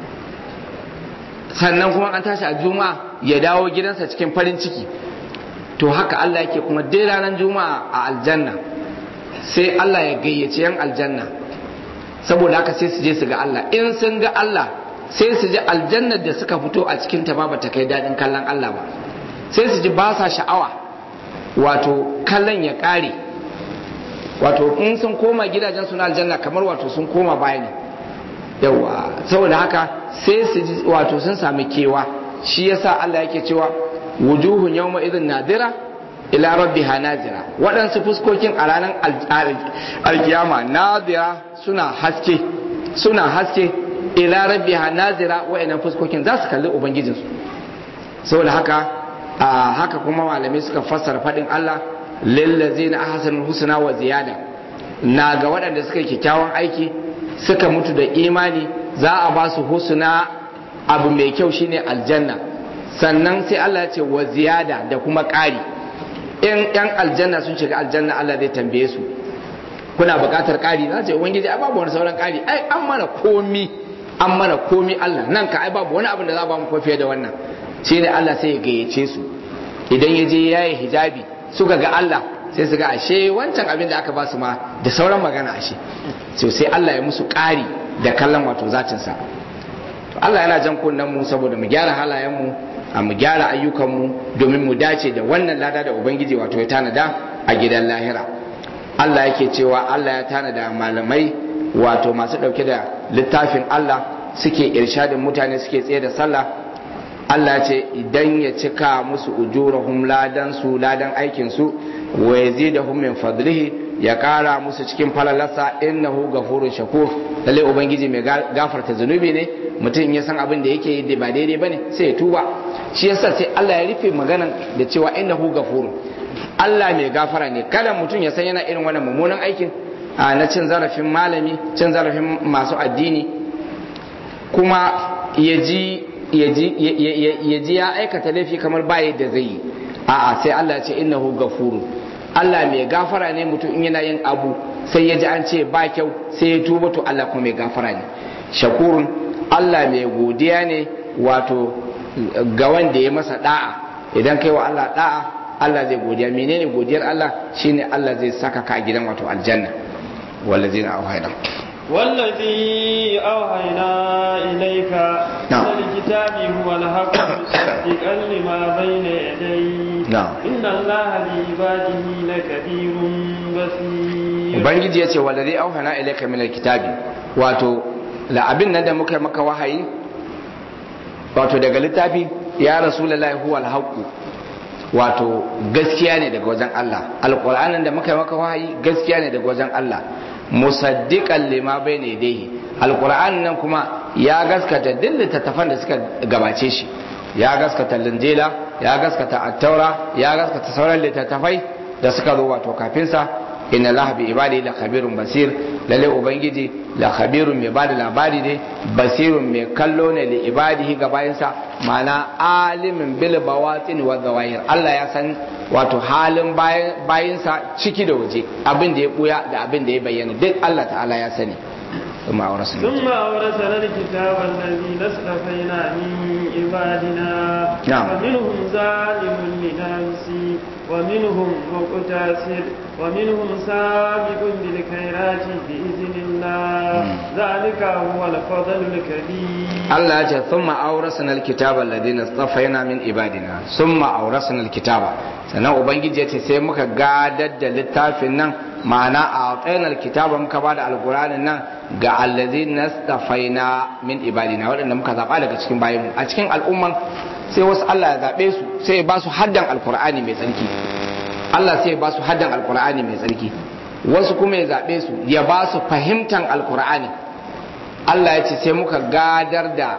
sannan kuma an tashi a juma'a ya dawo gidansa cikin farin ciki to haka Allah yake kuma dai ranar juma'a a aljanna sai Allah ya gayyace yan aljanna saboda haka sai su je su ga Allah in sun ga Allah sai su ji aljannar da suka fito a cikin ta ba ta kai daɗin kallon Allah ba sai su ji ba sa sha'awa wato kallon ya ƙare wato in sun koma gidajen suna aljanna kamar wato sun koma baya ne yawa saboda haka sai su ji wato sun sami kewa shi yasa Allah yake cewa wujuhun yawma idhin nadira ila rabbiha nazira waɗansu fuskokin a ranar alkiyama nadira suna haske suna haske ila rabbiha nazira wa'annan fuskokin za su kalli ubangijinsu saboda haka a haka kuma malamai suka fassara faɗin Allah lillazina ahsanul husna wa ziyada na ga waɗanda suka kyakkyawan aiki suka mutu da imani za a ba su husna abu mai kyau shine aljanna sannan sai Allah ya ce wa ziyada da kuma ƙari in yan aljanna sun shiga aljanna Allah zai tambaye su kuna buƙatar ƙari za ce ubangiji ai babu wani sauran ƙari ai an mana komi an mana komi Allah nan ka ai babu wani abin da za ba mu ko fiye da wannan shine Allah sai ya gayyace su idan ya je yayi hijabi suka ga Allah sai su ga ashe wancan abin da aka ba su ma da sauran magana ashe so sai Allah ya musu ƙari da kallon wato zatin sa to Allah yana jan kunnen mu saboda mu gyara halayen mu a mu gyara ayyukanmu domin mu dace da wannan lada da ubangiji wato ya tanada a gidan lahira Allah yake cewa Allah ya tanada malamai wato masu ɗauke da littafin Allah suke irshadin mutane suke tsaye da sallah Allah ce idan ya cika musu ujurahum ladan su ladan aikin su wa yazidahum min fadlihi ya kara musu cikin falalarsa innahu gafurun shakur lalle ubangiji mai gafarta zunubi ne mutum ya san abin da yake yi ba daidai bane sai ya tuba shi yasa sai Allah ya rufe maganan da cewa innahu gafurun Allah mai gafara ne kada mutum ya san yana irin wannan mummunan aikin na cin zarafin malami cin zarafin masu addini kuma ya ji ya ji ya aikata laifi kamar ba yadda zai yi a'a sai Allah ya ce innahu gafurun Allah mai gafara ne mutum in yana yin abu sai ya ji an ce ba kyau sai ya tuba to Allah kuma mai gafara ne shakurun Allah mai godiya ne wato ga wanda ya masa da'a idan kai wa Allah da'a Allah zai godiya menene godiyar Allah shine Allah zai saka ka a gidan wato aljanna wallazina auhayna والذي أوحينا إليك نعم. من الكتاب هو الحق مصدقا لما بين يديه نعم. إن الله بعباده لكبير بصير ubangiji ya ce wallazi auhana ilayka min alkitabi wato la abin nan da muka yi maka wahayi wato daga littafi ya rasulullahi huwa alhaqu wato gaskiya ne daga wajen Allah alqur'anin da muka yi maka wahayi gaskiya ne daga wajen Allah musaddiqan lima bayna yadayhi alqur'anin nan kuma ya gaskata duk littattafan da suka gabace shi ya gaskata linjila ya gaskata attaura ya gaskata sauran littattafai da suka zo wato kafin sa inna allaha bi ibadi la khabirun basir lalle ubangiji la khabirun mai bada labari ne basirun mai kallo ne li ibadihi ga bayansa ma'ana alimin bil bawatin wa zawahir Allah ya san wato halin bayinsa ciki da waje abin da ya buya da abin da ya bayyana duk Allah ta'ala ya sani ثم أورثنا ثم أورثنا الكتاب الذي اصطفينا من عبادنا نعم. فمنهم ظالم لنفسه ومنهم مقتصد ومنهم سابق بالخيرات بإذن الله ذلك هو الفضل الكبير Allah ya ce thumma awrasna alkitaba alladhina istafaina min ibadina thumma awrasna alkitaba sannan ubangiji ya ce sai muka gadar da littafin nan ma'ana a tsayin alkitaba muka bada alqur'anin nan ga alladhina istafaina min ibadina waɗanda muka zaba daga cikin bayin a cikin al'umman sai wasu Allah ya zabe su sai ya ba su haddan alqur'ani mai tsarki Allah sai ya ba su haddan alqur'ani mai tsarki wasu kuma ya zabe su ya ba su fahimtan alqur'ani Allah ya ce sai muka gadar da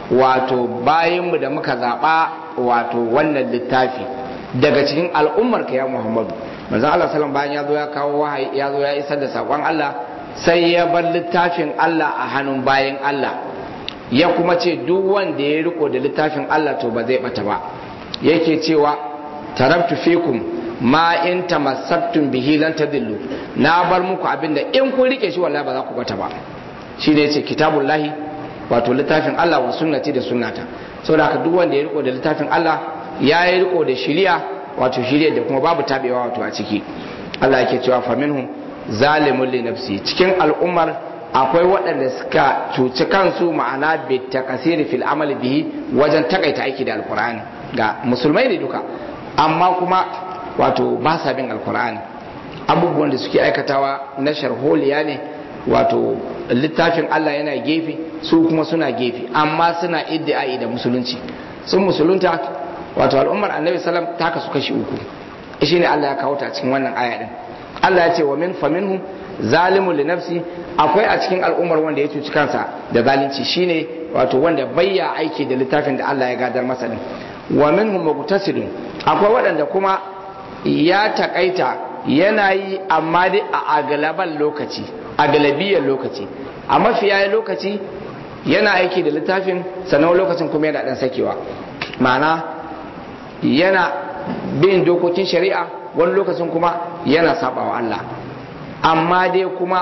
wato bayanmu da muka zaɓa wato wannan littafi daga cikin al'ummar ka ya Muhammadu manzon Allah sallallahu bayan ya zo ya kawo wahayi ya zo ya isar da sakon Allah sai ya bar littafin Allah a hannun bayan Allah ya kuma ce duk wanda ya riko da littafin Allah to ba zai bata ba yake cewa tarabtu fikum ma in tamassaktum bihi lan tadillu na bar muku abinda in kun rike shi wallahi ba za ku bata ba shi ne ce kitabun lahi wato littafin Allah wa sunnati da sunnata saboda haka duk wanda ya riko da littafin Allah ya yi riko da shiriya wato shiriya da kuma babu tabewa wato a ciki Allah yake cewa fa minhum zalimun li nafsi cikin al'ummar akwai waɗanda suka cuci kansu ma'ana bi takasiri fil amali bihi wajen takaita aiki da alqur'ani ga musulmai ne duka amma kuma wato ba sa bin alqur'ani abubuwan da suke aikatawa na sharholiya ne wato littafin Allah yana gefe su kuma suna gefe amma suna iddi'ai da musulunci sun musulunta wato al'ummar annabi sallam ta kasu kashi uku shi ne Allah ya kawo ta cikin wannan aya din Allah ya ce wa min faminhum zalimun li nafsi akwai a cikin al'ummar wanda ya cuci kansa da zalunci shine wato wanda bayya aiki da littafin da Allah ya gadar masa din wa minhum muqtasidun akwai waɗanda kuma ya takaita yana yi amma dai a agalaban lokaci a galabiyar lokaci a mafiya lokaci yana aiki da littafin sannan lokacin kuma yana dan sakewa ma'ana yana bin dokokin shari'a wani lokacin kuma yana sabawa Allah amma dai kuma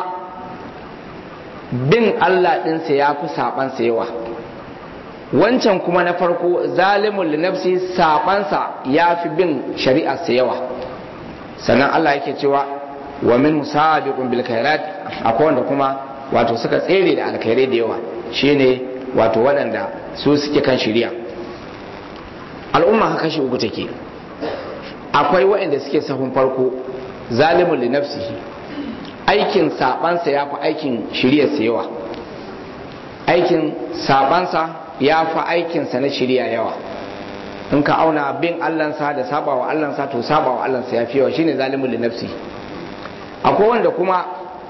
bin Allah ɗinsa ya fi sabansa yawa wancan kuma na farko zalimun linafsi sabansa ya fi bin shari'arsa yawa sannan Allah yake cewa wa min sabiqun bil khairat akwai wanda kuma wato suka tsere da alkhairai da yawa shine wato waɗanda su suke kan shari'a al'umma haka kashi uku take akwai waɗanda suke sahun farko zalimun li nafsihi aikin sabansa ya fi aikin shari'arsa yawa aikin sabansa ya fi aikinsa na shari'a yawa in ka auna bin allansa da sabawa allansa to sabawa allansa ya fi yawa shine zalimun li nafsihi akwai wanda kuma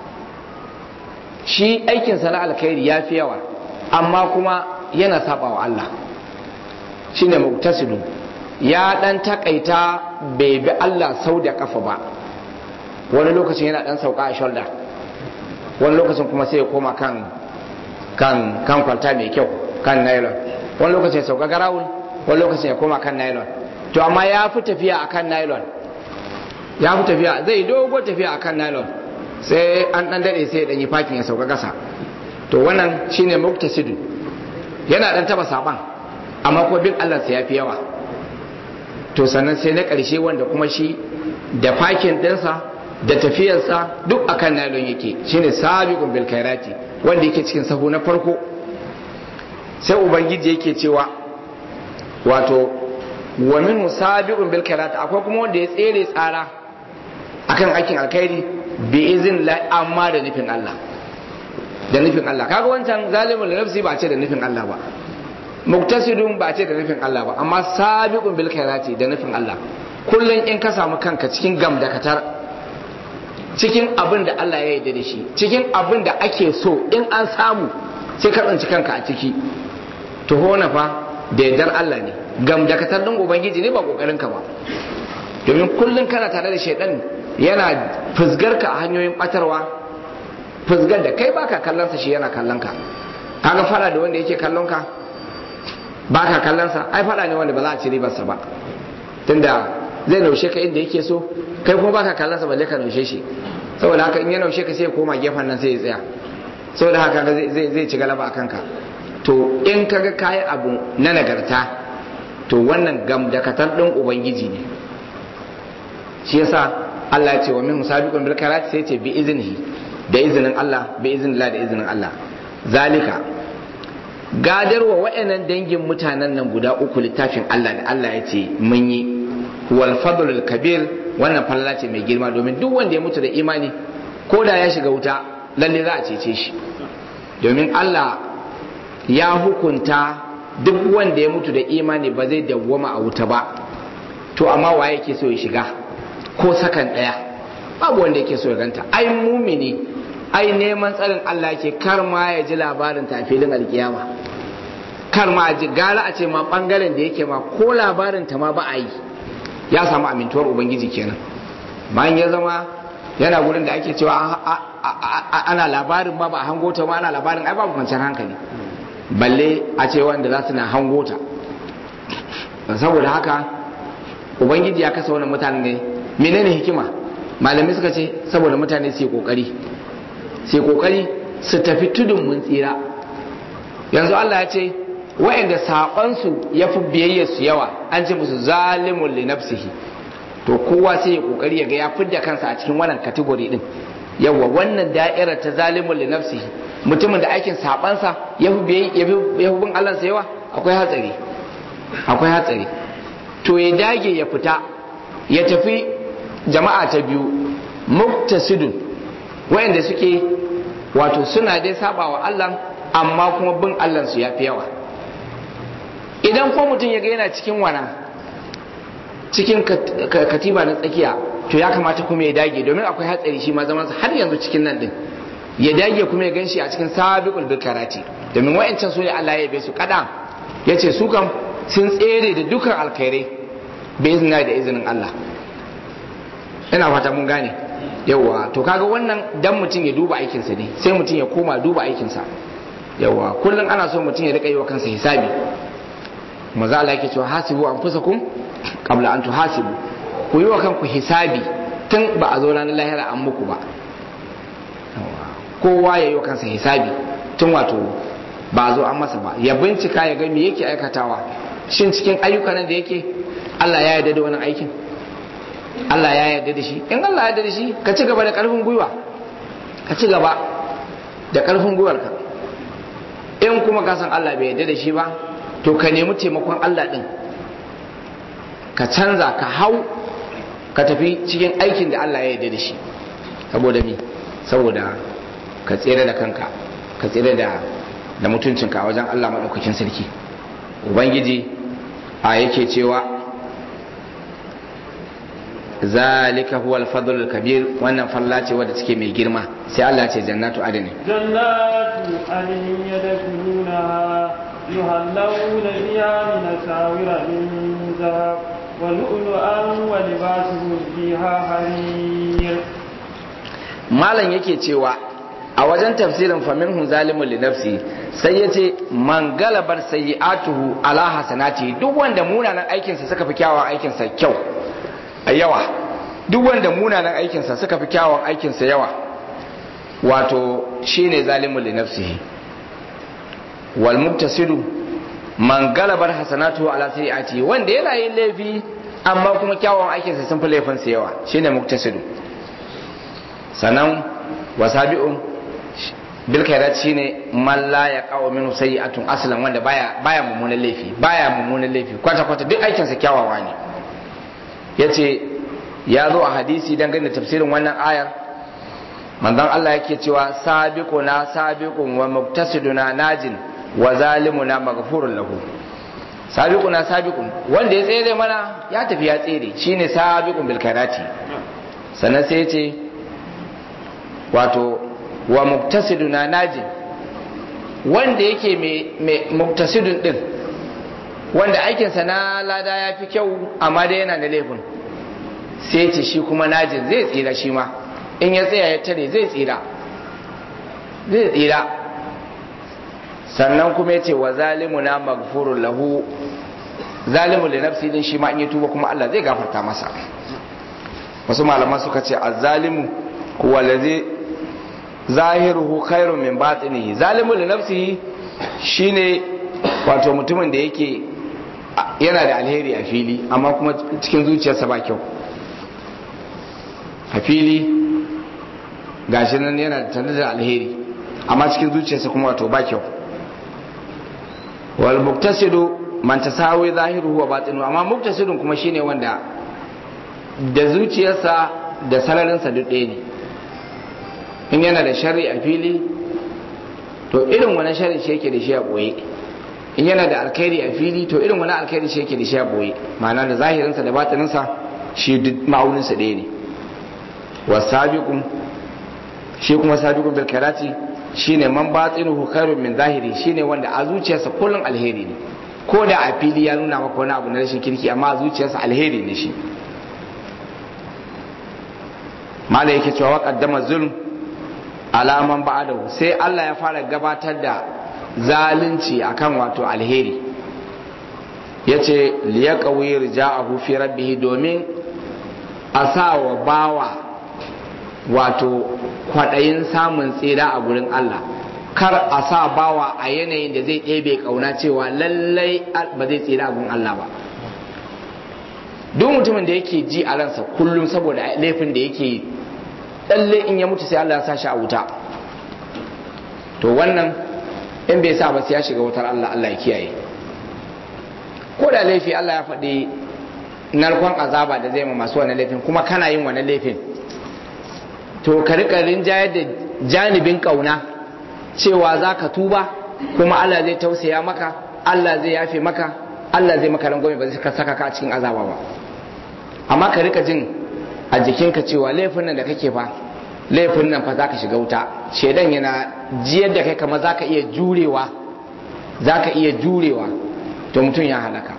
shi aikinsa na alkhairi ya fi yawa amma kuma yana saba wa Allah shi ne muktasidu ya dan takaita bai bi Allah sau da kafa ba wani lokacin yana dan sauka a shoulder wani lokacin kuma sai ya koma kan kan kan kwalta mai kyau kan nylon wani lokacin ya sauka garawul wani lokacin ya koma kan nylon to amma ya fi tafiya akan nylon ya fi tafiya zai dogo tafiya akan nylon sai an dan dade sai dan yi fakin ya sauka kasa to wannan shine muktasidu yana dan taba saban amma ko bin Allah sai yafi yawa to sannan sai na karshe wanda kuma shi da fakin dinsa da tafiyarsa duk akan nylon yake shine sabiqun bil khairati wanda yake cikin sahu na farko sai ubangiji yake cewa wato wa min sabiqun bil khairati akwai kuma wanda ya tsere tsara akan aikin alkhairi bi izin la amma da nufin Allah da nufin Allah kaga wancan zalimul nafsi ba ce da nufin Allah ba muktasidun ba ce da nufin Allah ba amma sabiqun bil khairati da nufin Allah kullun in ka samu kanka cikin gamdakatar cikin abin da Allah ya yarda da shi cikin abin da ake so in an samu sai ka tsinci kanka a ciki to hona fa da yardar Allah ne gamdakatar din ubangiji ne ba kokarin ka ba domin kullum kana tare da shaidan yana fusgar ka a hanyoyin batarwa fusgar da kai baka kallon sa shi yana kallon ka kaga fara da wanda yake kallon ka baka kallon sa ai fara ne wanda ba za a ci ribar sa ba tunda zai naushe ka inda yake so kai kuma baka kallon sa balle ka naushe shi saboda haka in ya naushe ka sai ya koma gefen nan sai ya tsaya saboda haka zai zai ci galaba akan ka to in kaga kayi abu na nagarta to wannan gam da katar ɗin ubangiji ne shi yasa Allah ya ce wa min sabiqun bil karat sai ce bi iznihi da izinin Allah bi iznillah da izinin Allah zalika gadarwa waɗannan dangin mutanen nan guda uku littafin Allah da Allah ya ce mun yi wal fadlul kabir wannan falala ce mai girma domin duk wanda ya mutu da imani ko da ya shiga wuta lalle za a cece shi domin Allah ya hukunta duk wanda ya mutu da imani ba zai dawwama a wuta ba to amma waye yake so ya shiga ko sakan daya babu wanda yake so ya ganta ai mumini ai neman tsarin Allah ke kar ma ya ji labarin ta filin alkiyama kar ma ji gara a ce ma bangaren da yake ma ko labarin ta ma ba a yi ya samu amintuwar ubangiji kenan bayan ya zama yana gurin da ake cewa ana labarin ma ba a hango ta ma ana labarin ai babu kwanciyar hankali balle a ce wanda za su na hango ta saboda haka ubangiji ya kasa wannan mutanen ne menene hikima malamai suka ce saboda mutane su yi kokari su yi kokari su tafi tudun mun tsira yanzu Allah ya ce wa'anda saƙonsu ya fi biyayya su yawa an ce musu zalimun li nafsihi to kowa sai ya kokari ya ga ya fidda kansa a cikin wannan kategori din yawa wannan da'irar ta zalimun li nafsihi mutumin da aikin sabansa ya fi bin Allah yawa akwai hatsari akwai hatsari to ya dage ya fita ya tafi jama'a ta biyu muktasidun wayanda suke wato suna dai saba wa Allah amma kuma bin Allah su yafi yawa idan ko mutum ya ga yana cikin wana cikin katiba na tsakiya to ya kamata kuma ya dage domin akwai hatsari shi ma zamansa har yanzu cikin nan din ya dage kuma ya ganshi a cikin sabiqul bikarati domin wayancan su ne Allah ya yabe su kada yace su kam sun tsere da dukan alkhairai bi izina da izinin Allah ina fata mun gane yawa to kaga wannan dan mutum ya duba aikinsa ne sai mutum ya koma duba aikinsa yawa kullum ana so mutum ya rika yi wa kansa hisabi maza Allah yake cewa hasibu anfusakum qabla an tuhasibu ku yi wa kanku hisabi tun ba a zo ranar lahira an muku ba kowa ya yi wa kansa hisabi tun wato ba a zo an masa ba ya bincika ya ga me yake aikatawa shin cikin ayyukan da yake Allah ya yarda da wannan aikin Allah ya yarda da shi in Allah ya yarda da shi ka ci gaba da karfin gwiwa ka ci gaba da karfin gwiwarka in kuma ka san Allah bai yarda da shi ba to ka nemi taimakon Allah din ka canza ka hau ka tafi cikin aikin da Allah ya yarda da shi saboda me saboda ka tsere da kanka ka tsere da da mutuncinka a wajen Allah maɗaukakin sarki ubangiji a yake cewa zalika huwa al kabir wannan falla ce wadda take mai girma sai Allah ce jannatu adani jannatu adani yadkhuluna yuhallawna fiha min asawira min zahab wa lu'lu'an wa libasuhum fiha harir malam yake cewa a wajen tafsirin faminhum zalimun li nafsi sai ya ce man galabar sayyi'atuhu ala hasanati duk wanda munanan aikinsa suka fi kyawawan aikinsa kyau a yawa duk wanda munanan aikinsa suka fi kyawawan aikinsa yawa wato shine zalimun li nafsihi wal muktasidu man galabar hasanatuhu ala sayyi'ati wanda yana yin laifi amma kuma kyawawan aikinsa sun fi laifinsa yawa shine muktasidu sannan wasabi'un bil khairat shine man la yaqau minhu sayyi'atun aslan wanda baya baya mummunan laifi baya mummunan laifi kwata kwata duk aikin sa kyawawa ne yace ya zo a hadisi dangane da tafsirin wannan ayar manzon Allah yake cewa sabiquna sabiqun wa muktasiduna najin wa zalimuna maghfurun lahu sabiquna sabiqun wanda ya tsere mana ya tafi ya tsere shine sabiqun bil khairati sannan sai yace wato wa muktasiduna najin wanda yake mai muktasidun din wanda aikinsa na lada ya fi kyau amma dai yana da laifin sai ce shi kuma najin zai tsira shi ma in ya tsaya ya tare zai tsira zai tsira sannan kuma ya ce wa zalimu na magfurun lahu zalimu da nafsi din shi ma in ya tuba kuma Allah zai gafarta masa wasu malaman suka ce azzalimu huwa allazi zahiruhu khairun min batinihi zalimu li nafsihi shine wato mutumin da yake yana da alheri a fili amma kuma cikin zuciyarsa ba kyau a fili gashi nan yana da tare da alheri amma cikin zuciyarsa kuma wato ba kyau wal muktasidu man tasawi zahiruhu wa batinu amma muktasidun kuma shine wanda da zuciyarsa da sararinsa duk ɗaya ne in yana da shari a fili to irin wani shari shi yake da shi a ɓoye in yana da alkhairi a fili to irin wani alkhairi shi yake da shi a ɓoye ma'ana da zahirinsa da batininsa shi duk ma'auninsa ɗaya ne wa sabiqun shi kuma sabiqun bil karati shine man batinuhu khairun min zahiri shine wanda a zuciyarsa kullun alheri ne ko da a fili ya nuna maka wani abu na rashin kirki amma a zuciyarsa alheri ne shi mala yake cewa wa qaddama zulm alaman ba'adahu sai Allah ya fara gabatar da zalunci akan wato alheri yace liyaqawi rija'ahu fi rabbih domin a sa wa bawa wato kwadayin samun tsira a gurin Allah kar a sa bawa a yanayin da zai ɗebe kauna cewa lallai ba zai tsira a gurin Allah ba duk mutumin da yake ji a ransa kullum saboda laifin da yake lalle in ya mutu sai Allah ya sa shi a wuta to wannan in bai sa ba sai ya shiga wutar Allah Allah ya kiyaye ko da laifi Allah ya faɗi narkon azaba da zai ma masu wannan laifin kuma kana yin wannan laifin to ka rika rinjayar da janibin kauna cewa za ka tuba kuma Allah zai tausaya maka Allah zai yafe maka Allah zai maka rangwame ba zai ka saka ka a cikin azaba ba amma ka rika jin a jikinka cewa laifin nan da kake fa laifin nan fa za ka shiga wuta shaidan yana jiyar da kai kama za ka iya jurewa za ka iya jurewa to mutum ya halaka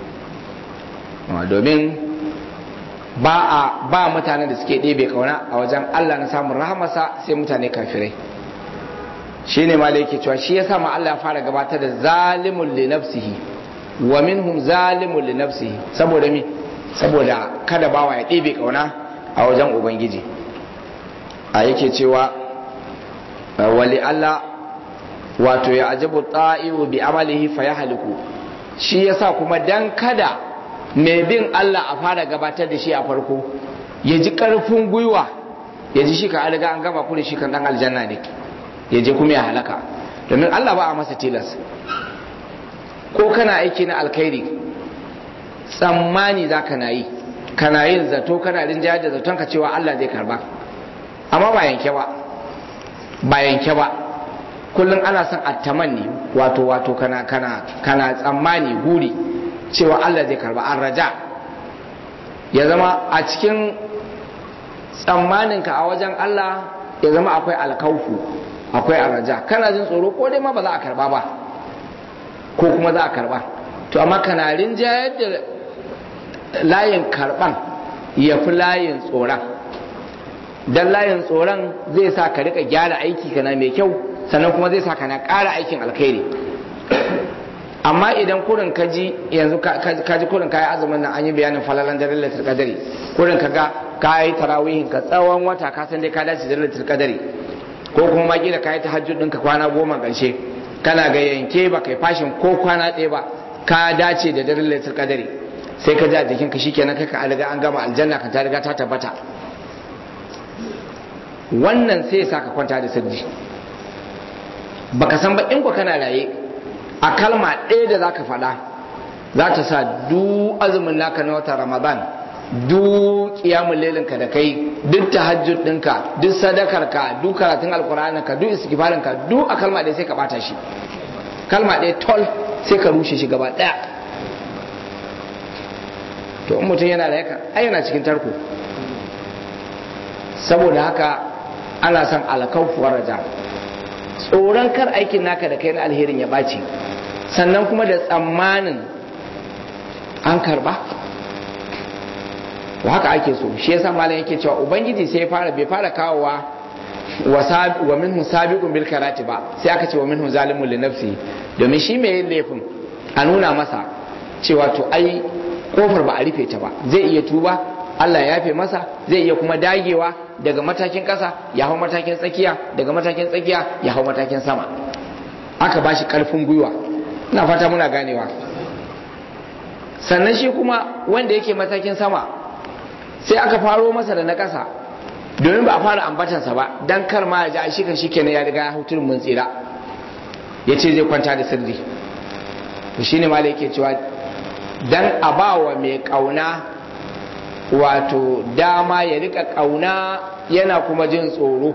domin ba a ba mutanen da suke ɗebe kauna a wajen Allah na samun rahamarsa sai mutane kafirai shi ne ma da yake cewa shi ya ma Allah ya fara gabatar da zalimun li nafsihi wa minhum zalimun li nafsihi saboda mi saboda kada bawa ya ɗebe kauna a wajen ubangiji a yake cewa wali Allah wato ya ajabu ta'iru bi amalihi fa ya haliku shi yasa kuma dan kada mai bin Allah a fara gabatar da shi a farko ya ji karfin gwiwa ya ji shi ka riga an gama kure shi kan dan aljanna ne ya je kuma ya halaka domin Allah ba a masa tilas ko kana aiki na alkhairi tsammani za ka na yi kana yin zato kana rinjayar da zaton ka cewa Allah zai karba amma ba yanke ba ba yanke ba kullum ana son attamanni wato wato kana kana kana tsammani guri cewa Allah zai karba an raja ya zama a cikin tsammaninka a wajen Allah ya zama akwai alkaufu akwai arraja kana jin tsoro ko dai ma ba za a karba ba ko kuma za a karba to amma kana rinjayar da layin karban ya fi layin tsoron don layin tsoron zai sa ka rika gyara aiki kana mai kyau sannan kuma zai sa kana ƙara aikin alkhairi amma idan kurin ka ji yanzu ka ji kurin kayi azumin nan an yi bayanin falalan daren lailatul qadari kurin ka ga kayi tarawihin ka tsawon wata ka san dai ka dace da lailatul qadari ko kuma ma kila kayi tahajjud ɗinka kwana goma ƙarshe kana ga yanke ba kai fashin ko kwana ɗaya ba ka dace da daren lailatul qadari sai ka ji a jikinka shikenan kai ka riga an gama aljanna ka ta riga ta tabbata wannan sai ya sa ka kwanta da sirri baka san ba in ko kana raye a kalma ɗaya da zaka faɗa za ta sa duk azumin naka na wata ramadan duk kiyamun lelinka da kai duk tahajjud ɗinka duk sadakarka duk karatun alkur'aninka duk istighfarinka duk a kalma ɗaya sai ka bata shi kalma ɗaya tol sai ka rushe shi gaba ɗaya to in mutum yana da yaka ai yana cikin tarko saboda haka ana son alkaufuwar raja tsoron kar aikin naka da kai na alherin ya ɓaci sannan kuma da tsammanin an karba to haka ake so shi yasa malam yake cewa ubangiji sai fara bai fara kawowa wa minhu sabiqun bil karati ba sai aka ce wa minhu zalimun li nafsi domin shi mai yin laifin a nuna masa cewa to ai kofar ba a rufe ta ba zai iya tuba Allah ya yafe masa zai iya kuma dagewa daga matakin ƙasa ya hau matakin tsakiya daga matakin tsakiya ya hau matakin sama aka bashi karfin gwiwa ina fata muna ganewa sannan shi kuma wanda yake matakin sama sai aka faro masa da na ƙasa domin ba a fara ambatansa ba dan kar ma ya ji a shikan shi kenan ya riga ya hau turin mun tsira ya ce zai kwanta da sirri to shine ma da yake cewa dan a ba wa mai ƙauna wato dama ya rika ƙauna yana kuma jin tsoro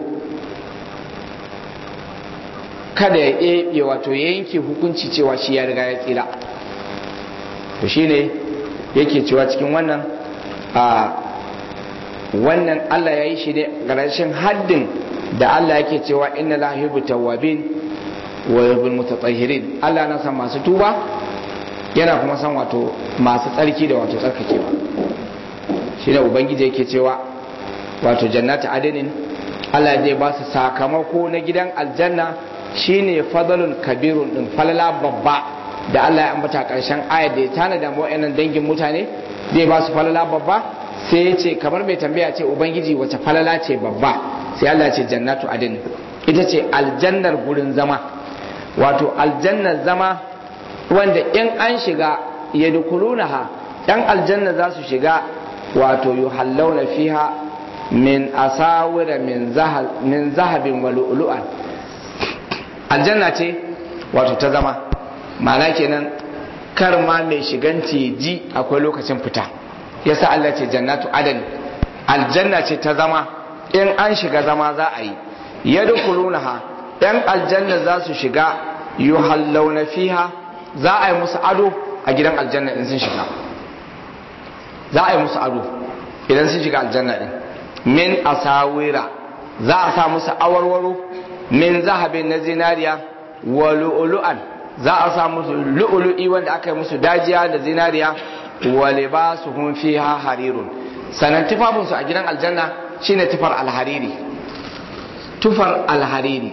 kada ya ɗebe wato ya yanke hukunci cewa shi ya riga ya tsira to shine yake cewa cikin wannan a wannan Allah ya yi shi ne ƙarshen haddin da Allah yake cewa inna la yuhibbu tawwabin wa yuhibbul mutatahhirin Allah na san masu tuba yana kuma san wato masu tsarki da wato tsarkakewa shine ubangiji yake cewa wato jannatu adinin Allah zai ba su sakamako na gidan aljanna shine fadalun kabirun din falala babba da Allah ya ambata karshen ayar da ya tanada mu wayannan dangin mutane zai ba su falala babba sai ya ce kamar mai tambaya ce ubangiji wace falala ce babba sai Allah ce jannatu adin ita ce aljannar gurin zama wato aljannar zama wanda in an shiga ya dukulunaha dan aljanna za su shiga wato yuhallawna fiha min asawira min zahabin wa lu'lu'an aljanna ce wato ta zama ma'ana kenan kar ma mai shigan ji akwai lokacin fita yasa Allah ce jannatu adan aljanna ce ta zama in an shiga zama za a yi yadkhulunaha dan aljanna za su shiga yuhallawna fiha za a yi musu ado a gidan aljanna in sun shiga za a yi musu ado idan sun shiga aljanna din min asawira za a sa musu awarwaro min zahabin na zinariya wa lu'lu'an za a sa musu lu'lu'i wanda aka yi musu dajiya da zinariya wa libasuhum fiha harirun sanan tufafin su a gidan aljanna shine tufar alhariri tufar alhariri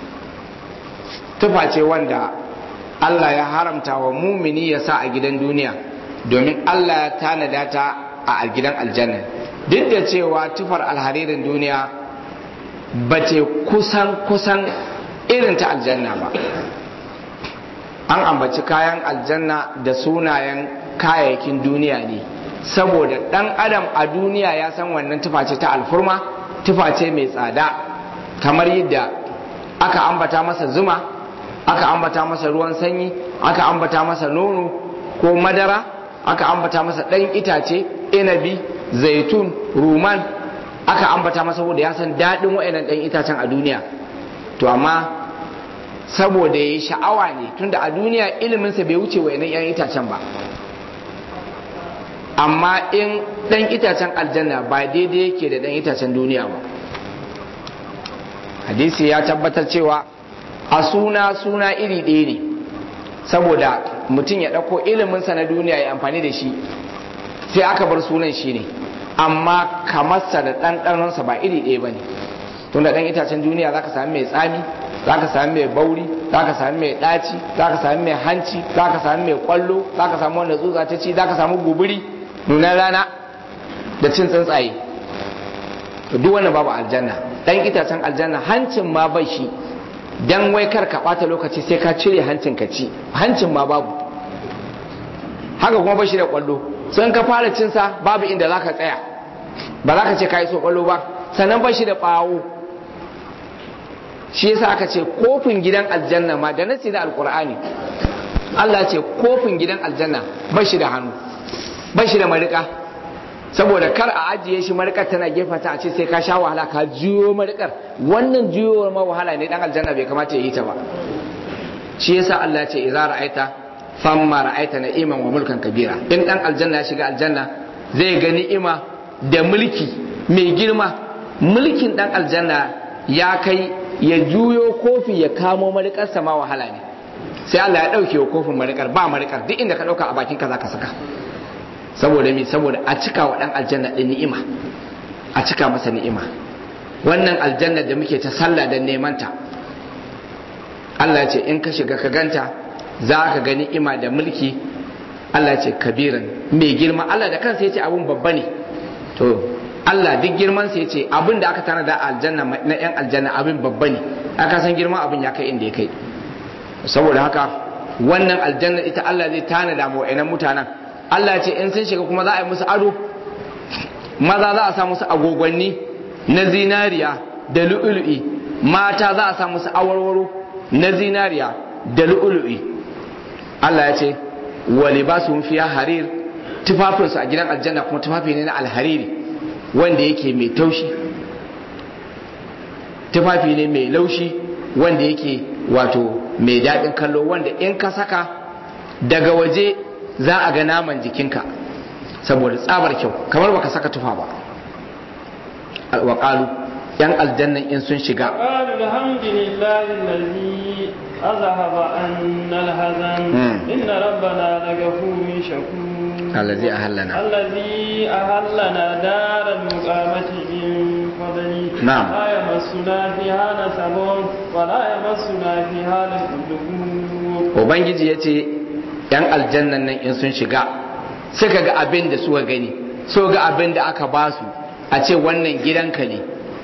tufa ce wanda Allah ya haramta wa mumini ya sa a gidan duniya domin Allah ya tanada ta a gidan aljanna duk da cewa tufar alharirin duniya ba ce kusan kusan irin ta aljanna ba an ambaci kayan aljanna da sunayen kayayyakin duniya ne saboda dan adam a duniya ya san wannan tufa ce ta alfurma tufa ce mai tsada kamar yadda aka ambata masa zuma aka ambata masa ruwan sanyi aka ambata masa nono ko madara aka ambata masa ɗan itace inabi zaitun ruman aka ambata masa saboda ya san daɗin wa'annan ɗan itacen a duniya to amma saboda ya yi sha'awa ne tunda a duniya iliminsa bai wuce wa'annan 'yan itacen ba amma in ɗan itacen aljanna ba daidai yake da ɗan itacen duniya ba hadisi ya tabbatar cewa a suna suna iri ɗaya ne saboda mutum ya ɗauko iliminsa na duniya ya amfani da shi sai aka bar sunan shi ne amma kamarsa da ɗanɗanonsa ba iri ɗaya ba ne tun da ɗan itacen duniya za ka sami mai tsami za ka sami mai bauri za ka sami mai ɗaci za ka sami mai hanci za ka sami mai ƙwallo za ka sami wanda tsutsa ta ci za ka sami guburi nunan rana da cin tsuntsaye duk wannan babu aljanna ɗan itacen aljanna hancin ma bai shi dan wai kar ka ɓata lokaci sai ka cire hancin ka ci hancin ma babu haka kuma bashi da kwallo sun ka fara cinsa babu inda za ka tsaya ba za ka ce ka yi so kwallo ba sannan bashi da ɓawo shi yasa aka ce kofin gidan aljanna ma da nasi da alkur'ani Allah ce kofin gidan aljanna bashi da hannu bashi da marika saboda kar a ajiye shi marikar tana gefata a ce sai ka sha wahala ka juyo marikar wannan juyowar ma wahala ne dan aljanna bai kamata ya yi ta ba shi yasa Allah ce idza ra'aita famma ra'aita na'iman wa mulkan kabira in dan aljanna ya shiga aljanna zai ga ni'ima da mulki mai girma mulkin dan aljanna ya kai ya juyo kofi ya kamo marikar sama wahala ne sai Allah ya dauke wa kofin marikar ba marikar duk inda ka dauka a bakin ka zaka saka saboda me saboda a cika wa dan aljanna din ni'ima a cika masa ni'ima wannan aljanna da muke ta sallah da neman ta Allah ce in ka shiga ka ganta za ka ga ni'ima da mulki Allah ce kabiran mai girma Allah da kansa ya ce abun babba ne to Allah duk girman sa ya ce abin da aka tana da aljanna na yan aljanna abin babba ne aka san girman abin ya kai inda ya kai saboda haka wannan aljanna ita Allah zai tana da mu mutanen Allah ce in sun shiga kuma za a yi musu ado maza za a sa musu agogwanni na zinariya da lu'ulu'i mata za a sa musu awarwaro na zinariya da lu'ulu'i Allah ya ce wa libasuhum fiha harir tufafinsu a gidan aljanna kuma tufafi ne na alhariri wanda yake mai taushi tufafi ne mai laushi wanda yake wato mai daɗin kallo wanda in ka saka daga waje za a ga naman jikinka saboda tsabar kyau kamar baka saka tufa ba alwaƙalu yan aljannan in sun shiga قالوا الحمد لله الذي أذهب عنا الحزن إن ربنا لغفور شكور الذي أهلنا الذي أهلنا دار المقامة من فضله نعم. لا يمسنا فيها نسب ولا يمسنا فيها لغوب ubangiji ya ce yan aljannan nan in sun shiga suka ga abin da suka gani so ga abin da aka ba su a ce wannan gidanka ne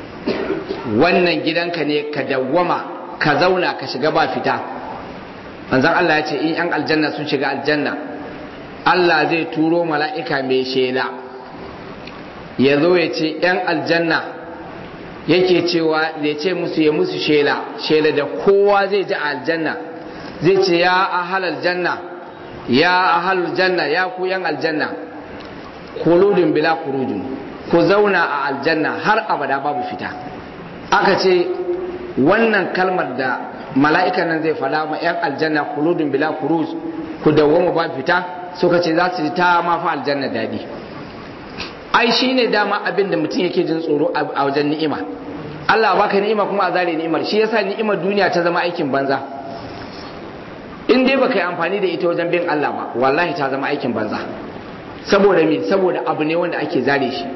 wannan gidanka ne ka dawwama ka zauna ka shiga ba fita manzon Allah ya ce in yan aljanna sun shiga aljanna Allah zai turo mala'ika mai shela ya zo ya ce yan aljanna yake cewa ya ce musu ya musu shela shela da kowa zai ji a aljanna zai ce ya ahal aljanna ya ahal janna ya ku yan aljanna kuludun bila kurujun ku zauna a aljanna har abada babu fita aka ce wannan kalmar da mala'ikan nan zai fada ma yan aljanna kuludun bila kuruj ku dawwama ba fita suka ce za su ji ta ma fa aljanna dadi ai shine dama abin da mutum yake jin tsoro a wajen ni'ima Allah baka ni'ima kuma a zare ni'imar shi yasa ni'imar duniya ta zama aikin banza in dai baka yi amfani da ita wajen bin Allah ba wallahi ta zama aikin banza saboda me saboda abu ne wanda ake zare shi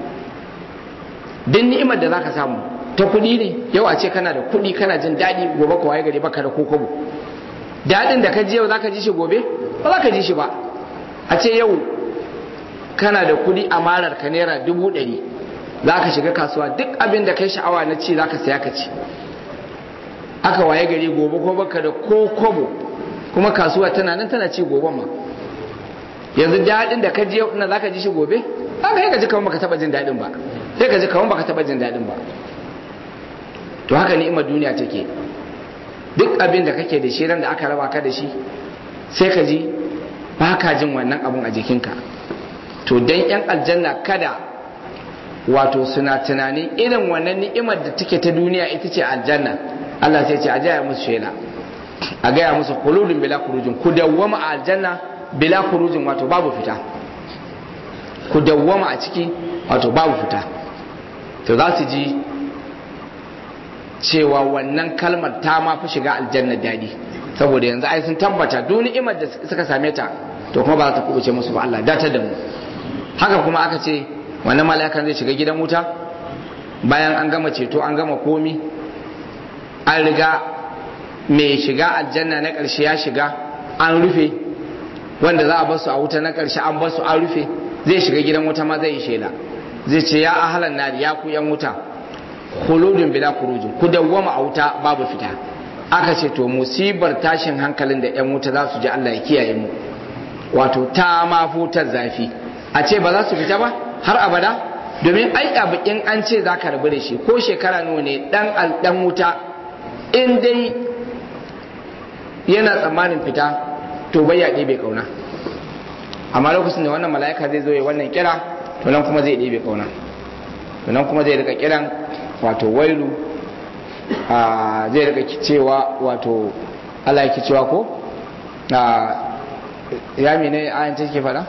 duk ni'imar da zaka samu ta kuɗi ne yau a ce kana da kuɗi kana jin daɗi gobe ka waye gari baka da kokobo daɗin da ka ji yau zaka ji shi gobe ba za ka ji shi ba a ce yau kana da kuɗi a marar ka naira dubu ɗari za ka shiga kasuwa duk abin da kai sha'awa na ci za ka saya ka ci aka waye gari gobe ko baka da kokobo kuma kasuwa tana nan tana ci gobe ma yanzu daɗin da ka ji yau za ka ji shi gobe haka yi ka ji kamar baka taɓa jin daɗin ba sai ka ji kamar baka taɓa jin daɗin ba to haka ni'imar duniya take duk abin da kake da shi ran da aka raba ka da shi sai ka ji ba ka jin wannan abun a jikinka to dan yan aljanna kada wato suna tunanin irin wannan ni'imar da take ta duniya ita ce aljanna Allah sai ce a gaya musu shela a gaya musu kuludun bila kurujin ku dawwama a aljanna bila kurujin wato babu fita ku dawwama a ciki wato babu fita to za su ji cewa wannan kalmar ta ma fi shiga aljanna daɗi saboda yanzu ai sun tabbata duk ni'imar da suka same ta to kuma ba za ta kubuce musu ba Allah datar da mu haka kuma aka ce wannan mala'ikan zai shiga gidan wuta bayan an gama ceto an gama komi an riga mai shiga aljanna na ƙarshe ya shiga an rufe wanda za a basu a wuta na ƙarshe an basu an rufe zai shiga gidan wuta ma zai yi shela zai ce ya ahalan nari ya ku yan wuta khuludun bila kurujin ku dawwama a wuta babu fita aka ce to musibar tashin hankalin da yan wuta za su ji Allah ya kiyaye mu wato ta ma futar zafi a ce ba za su fita ba har abada domin ai abu in an ce za ka rabu da shi ko shekara nawa ne dan dan wuta in dai yana tsammanin fita to bai ya ɗebe kauna amma lokacin da wannan mala'ika zai zo ya wannan kira to nan kuma zai ɗebe kauna to nan kuma zai rika kiran wato wailu zai rika cewa wato Allah yake cewa ko ya mene ayan take faɗa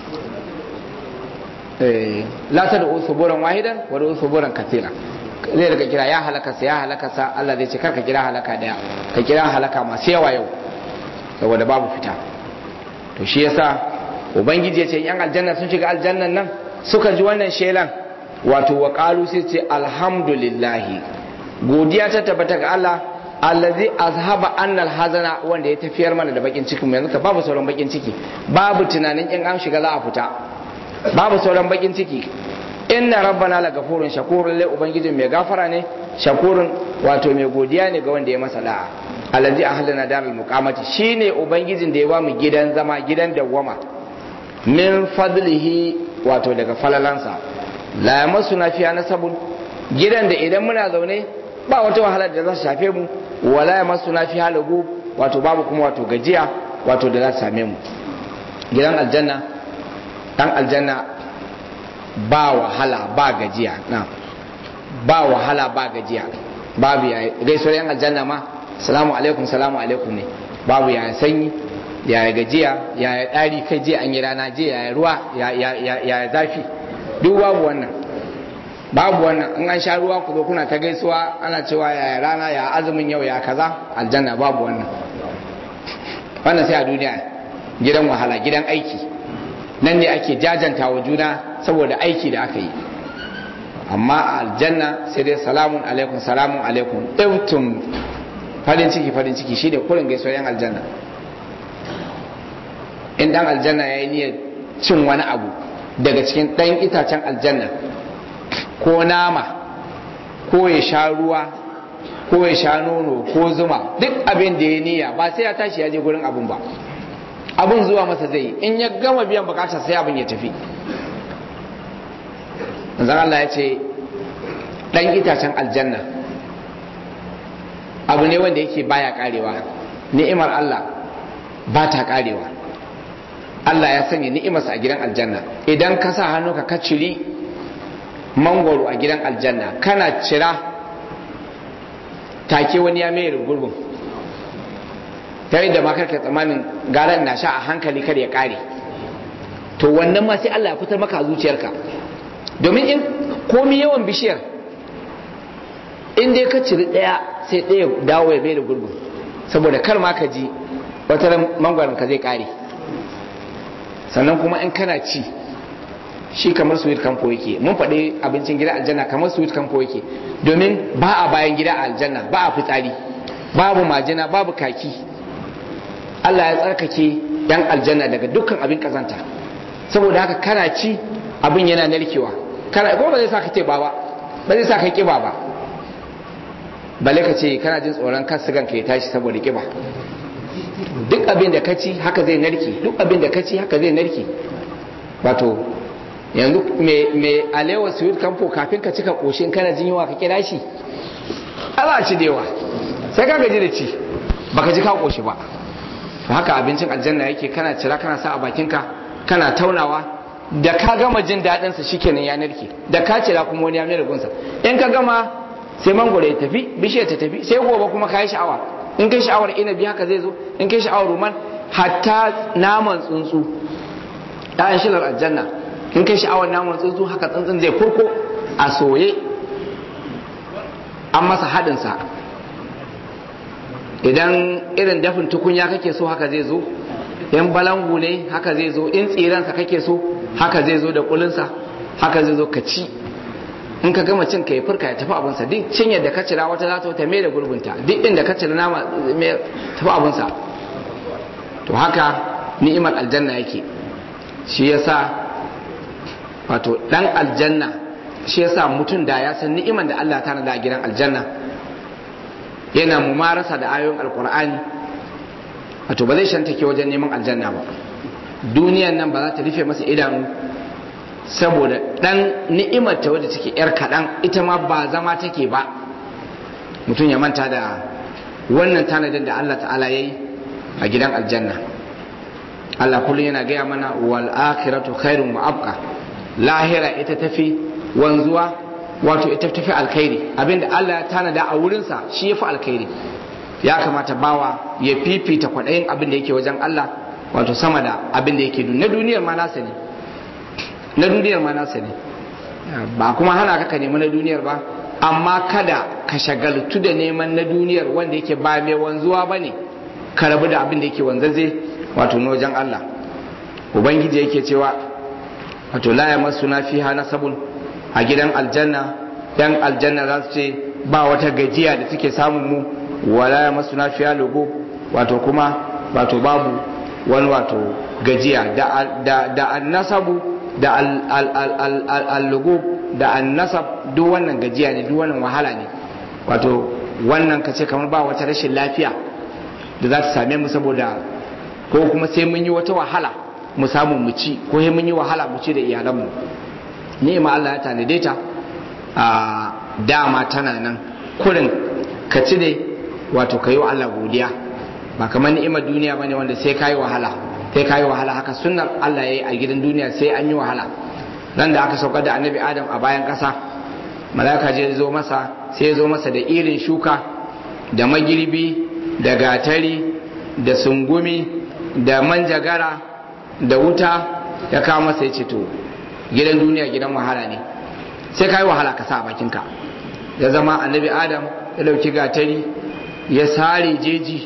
la ta da suburan wahidan wa da suburan kathira zai daga kira ya halaka sa ya halaka sa Allah zai ce karka kira halaka daya ka kira halaka masu yawa yau saboda babu fita to shi yasa ubangiji ya ce yan aljanna sun shiga aljannan nan suka ji wannan shelan wato wa qalu sai ce alhamdulillahi godiya ta tabbata ga Allah allazi azhaba annal hazana wanda ya tafiyar mana da bakin ciki mu yanzu ka babu sauran bakin ciki babu tunanin in an shiga za a fita babu sauran bakin ciki inna rabbana la gafurun shakurun lai ubangijin mai gafara ne shakurun wato mai godiya ne ga wanda ya masa da'a allazi ahlana daral muqamati shine ubangijin da ya ba mu gidan zama gidan dawwama min fadlihi wato daga falalansa la yamassuna fiha nasabun gidan da idan muna zaune ba wata wahala da za su shafe mu wala yamassuna fiha lagu wato babu kuma wato gajiya wato da za su same mu gidan aljanna dan aljanna ba wahala ba gajiya na ba wahala ba gajiya babu ya gaisuwar yan aljanna ma salamu alaikum salamu alaikum ne babu ya sanyi ya gajiya ya ɗari kai je an yi rana je ya ruwa ya zafi duk babu wannan babu wannan in an sha ruwa ku zo kuna ta gaisuwa ana cewa ya rana ya azumin yau ya kaza aljanna babu wannan wannan sai a duniya gidan wahala gidan aiki nan ne ake jajanta wa juna saboda aiki da aka yi amma a aljanna sai dai salamun alaikum salamun alaikum ɗautun farin ciki farin ciki shi ne kurin gaisuwar yan aljanna in dan aljanna ya yi niyyar cin wani abu daga cikin ɗan itacen aljanna ko nama ko ya sha ruwa ko ya sha nono ko zuma duk abin da ya niyya ba sai ya tashi ya je gurin abun ba abun zuwa masa zai in ya gama biyan bukatar sai abin ya tafi zan Allah ya ce ɗan itacen aljanna abu ne wanda yake baya karewa ni'imar Allah ba ta karewa Allah ya sanya ni'imarsa a gidan aljanna idan ka sa hannu ka ciri mangwaro a gidan aljanna kana cira take wani ya mai gurbin ta yadda ma karka tsammanin garan na sha a hankali kar ya kare to wannan ma sai Allah ya fitar maka a zuciyarka domin in komi yawan bishiyar in dai ka ciri ɗaya sai ɗaya dawo ya mai da gurbin saboda kar ma ka ji wata mangwaron ka zai kare sannan kuma in kana ci shi kamar sweet campo yake mun faɗi abincin gida aljanna kamar sweet campo yake domin ba a bayan gida a aljanna ba a fitsari babu majina babu kaki Allah ya tsarkake yan aljanna daga dukkan abin kazanta saboda haka kana ci abin yana narkewa kana ko ba zai sa ka ce ba ba ba zai sa ka kiba ba balle ka ce kana jin tsoron kan sigan ka ya tashi saboda kiba duk abin da ka ci haka zai narke duk abin da ka ci haka zai narke wato yanzu mai alewa sweet campo kafin ka cika koshin kana jin yawa ka kira shi ala ci da yawa sai ka gaji da ci baka ji ka koshi ba to haka abincin aljanna yake kana cira kana sa a bakinka kana taunawa da ka gama jin daɗin sa shikenan ya narke da ka cira kuma wani ya mai gunsa in ka gama sai mangoro ya tafi bishiyar ta tafi sai gobe kuma ka yi sha'awa in kai sha'awar inabi haka zai zo in kai sha'awar ruman hatta naman tsuntsu ɗayan shilar aljanna in kai sha'awar naman tsuntsu haka tsuntsun zai kurko a soye an masa haɗinsa idan irin dafin tukunya kake so haka zai zo in balangu ne haka zai zo in tsiransa kake so haka zai zo da kulinsa haka zai zo ka ci in ka gama cin ka yi furka ya tafi abinsa duk cinyar da ka cira wata za ta wata mai da gurbinta duk inda ka cira nama mai tafi abinsa to haka ni'imar aljanna yake shi yasa wato dan aljanna shi yasa mutum da ya san ni'imar da Allah ta nada a gidan aljanna yana mumarasa da ayoyin alkur'ani wato ba zai shantake wajen neman aljanna ba duniyan nan ba za ta rufe masa idanu saboda dan ni'imar ta wadda take yar kaɗan ita ma ba zama take ba mutum ya manta da wannan tanadin da Allah ta'ala ya yi a gidan aljanna Allah kullum yana gaya mana wal akhiratu khairun wa abqa lahira ita tafi wanzuwa wato ita tafi alkhairi abinda Allah ya tanada a wurinsa shi yafi alkhairi ya kamata bawa ya fifita kwaɗayin abin da yake wajen Allah wato sama da abin da yake na duniyar ma nasa ne na duniyar ma nasa ne ba kuma hana ka ka nemi na duniyar ba amma kada ka shagaltu da neman na duniyar wanda yake ba mai wanzuwa ba ne ka rabu da abin da yake wanzaze wato na wajen Allah ubangiji yake cewa wato la ya masu na fiha nasabun a gidan aljanna yan aljanna za su ce ba wata gajiya da take samun mu wala ya masu na fiha lugu wato kuma wato babu wani wato gajiya da annasabu da al-lugu da annasab duk wannan gajiya ne duk wannan wahala ne wato wannan ka ce kamar ba wata rashin lafiya da za ta same mu saboda ko kuma sai mun yi wata wahala mu samu mu ci ko sai mun yi wahala mu ci da iyalanmu ni'ima Allah ya tanade ta a dama tana nan kurin ka ci ne wato ka yi wa Allah godiya ba kamar ni'imar duniya bane wanda sai ka yi wahala sai ka yi wahala haka sunnar Allah ya yi a gidan duniya sai an yi wahala nan da aka saukar da annabi adam a bayan ƙasa malaka je zo masa sai ya zo masa da irin shuka da magirbi da gatari da sungumi da manjagara da wuta ya kawo masa ya ce to gidan duniya gidan wahala ne sai ka yi wahala ka sa a bakinka ya zama annabi adam ya dauki gatari ya sare jeji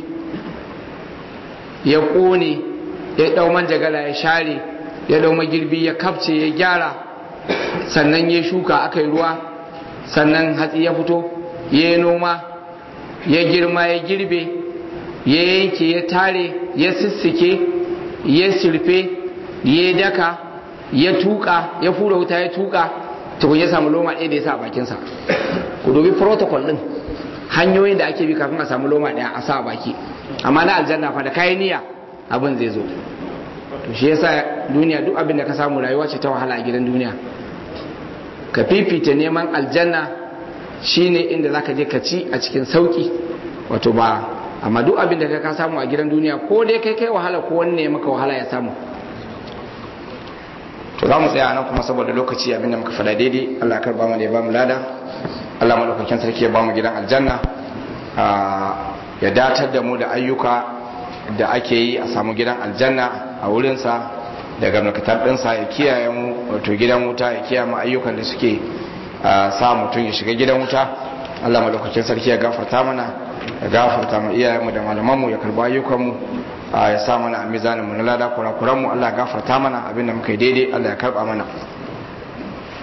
ya ƙone ya ɗau manjagara ya share ya ɗau magirbi ya kafce ya gyara sannan ya shuka aka yi ruwa sannan hatsi ya fito ya yi noma ya girma ya girbe ya yanke ya tare ya sissike ya sirfe ya daka ya tuka ya fura wuta ya tuka tukun ya samu loma ɗaya da ya sa a bakinsa ku dubi protocol ɗin hanyoyin da ake bi kafin a samu loma ɗaya a sa a baki amma na aljanna fa da kayan niyya abin zai zo to shi yasa duniya duk abin da ka samu rayuwa ce ta wahala a gidan duniya ka fifita neman aljanna shine inda zaka je ka ci a cikin sauki wato ba amma duk abin da ka samu a gidan duniya ko dai kai kai wahala ko wani ne maka wahala ya samu to za mu tsaya nan kuma saboda lokaci abin da muka faɗa daidai Allah karba mu da ya ba mu lada Allah madaukakin sarki ya ba mu gidan aljanna ya datar da mu da ayyuka da ake yi a samu gidan aljanna a wurinsa daga mulkatar ɗinsa ya kiyaye mu wato gidan wuta ya kiyaye mu ayyukan da suke sa mutum ya shiga gidan wuta Allah madaukakin sarki ya gafarta mana ya gafarta mu iyayenmu da malamanmu ya karba ayyukanmu ya sa mana a mizanin mu na lada kurakuranmu Allah ya gafarta mana abinda muka yi daidai Allah ya karba mana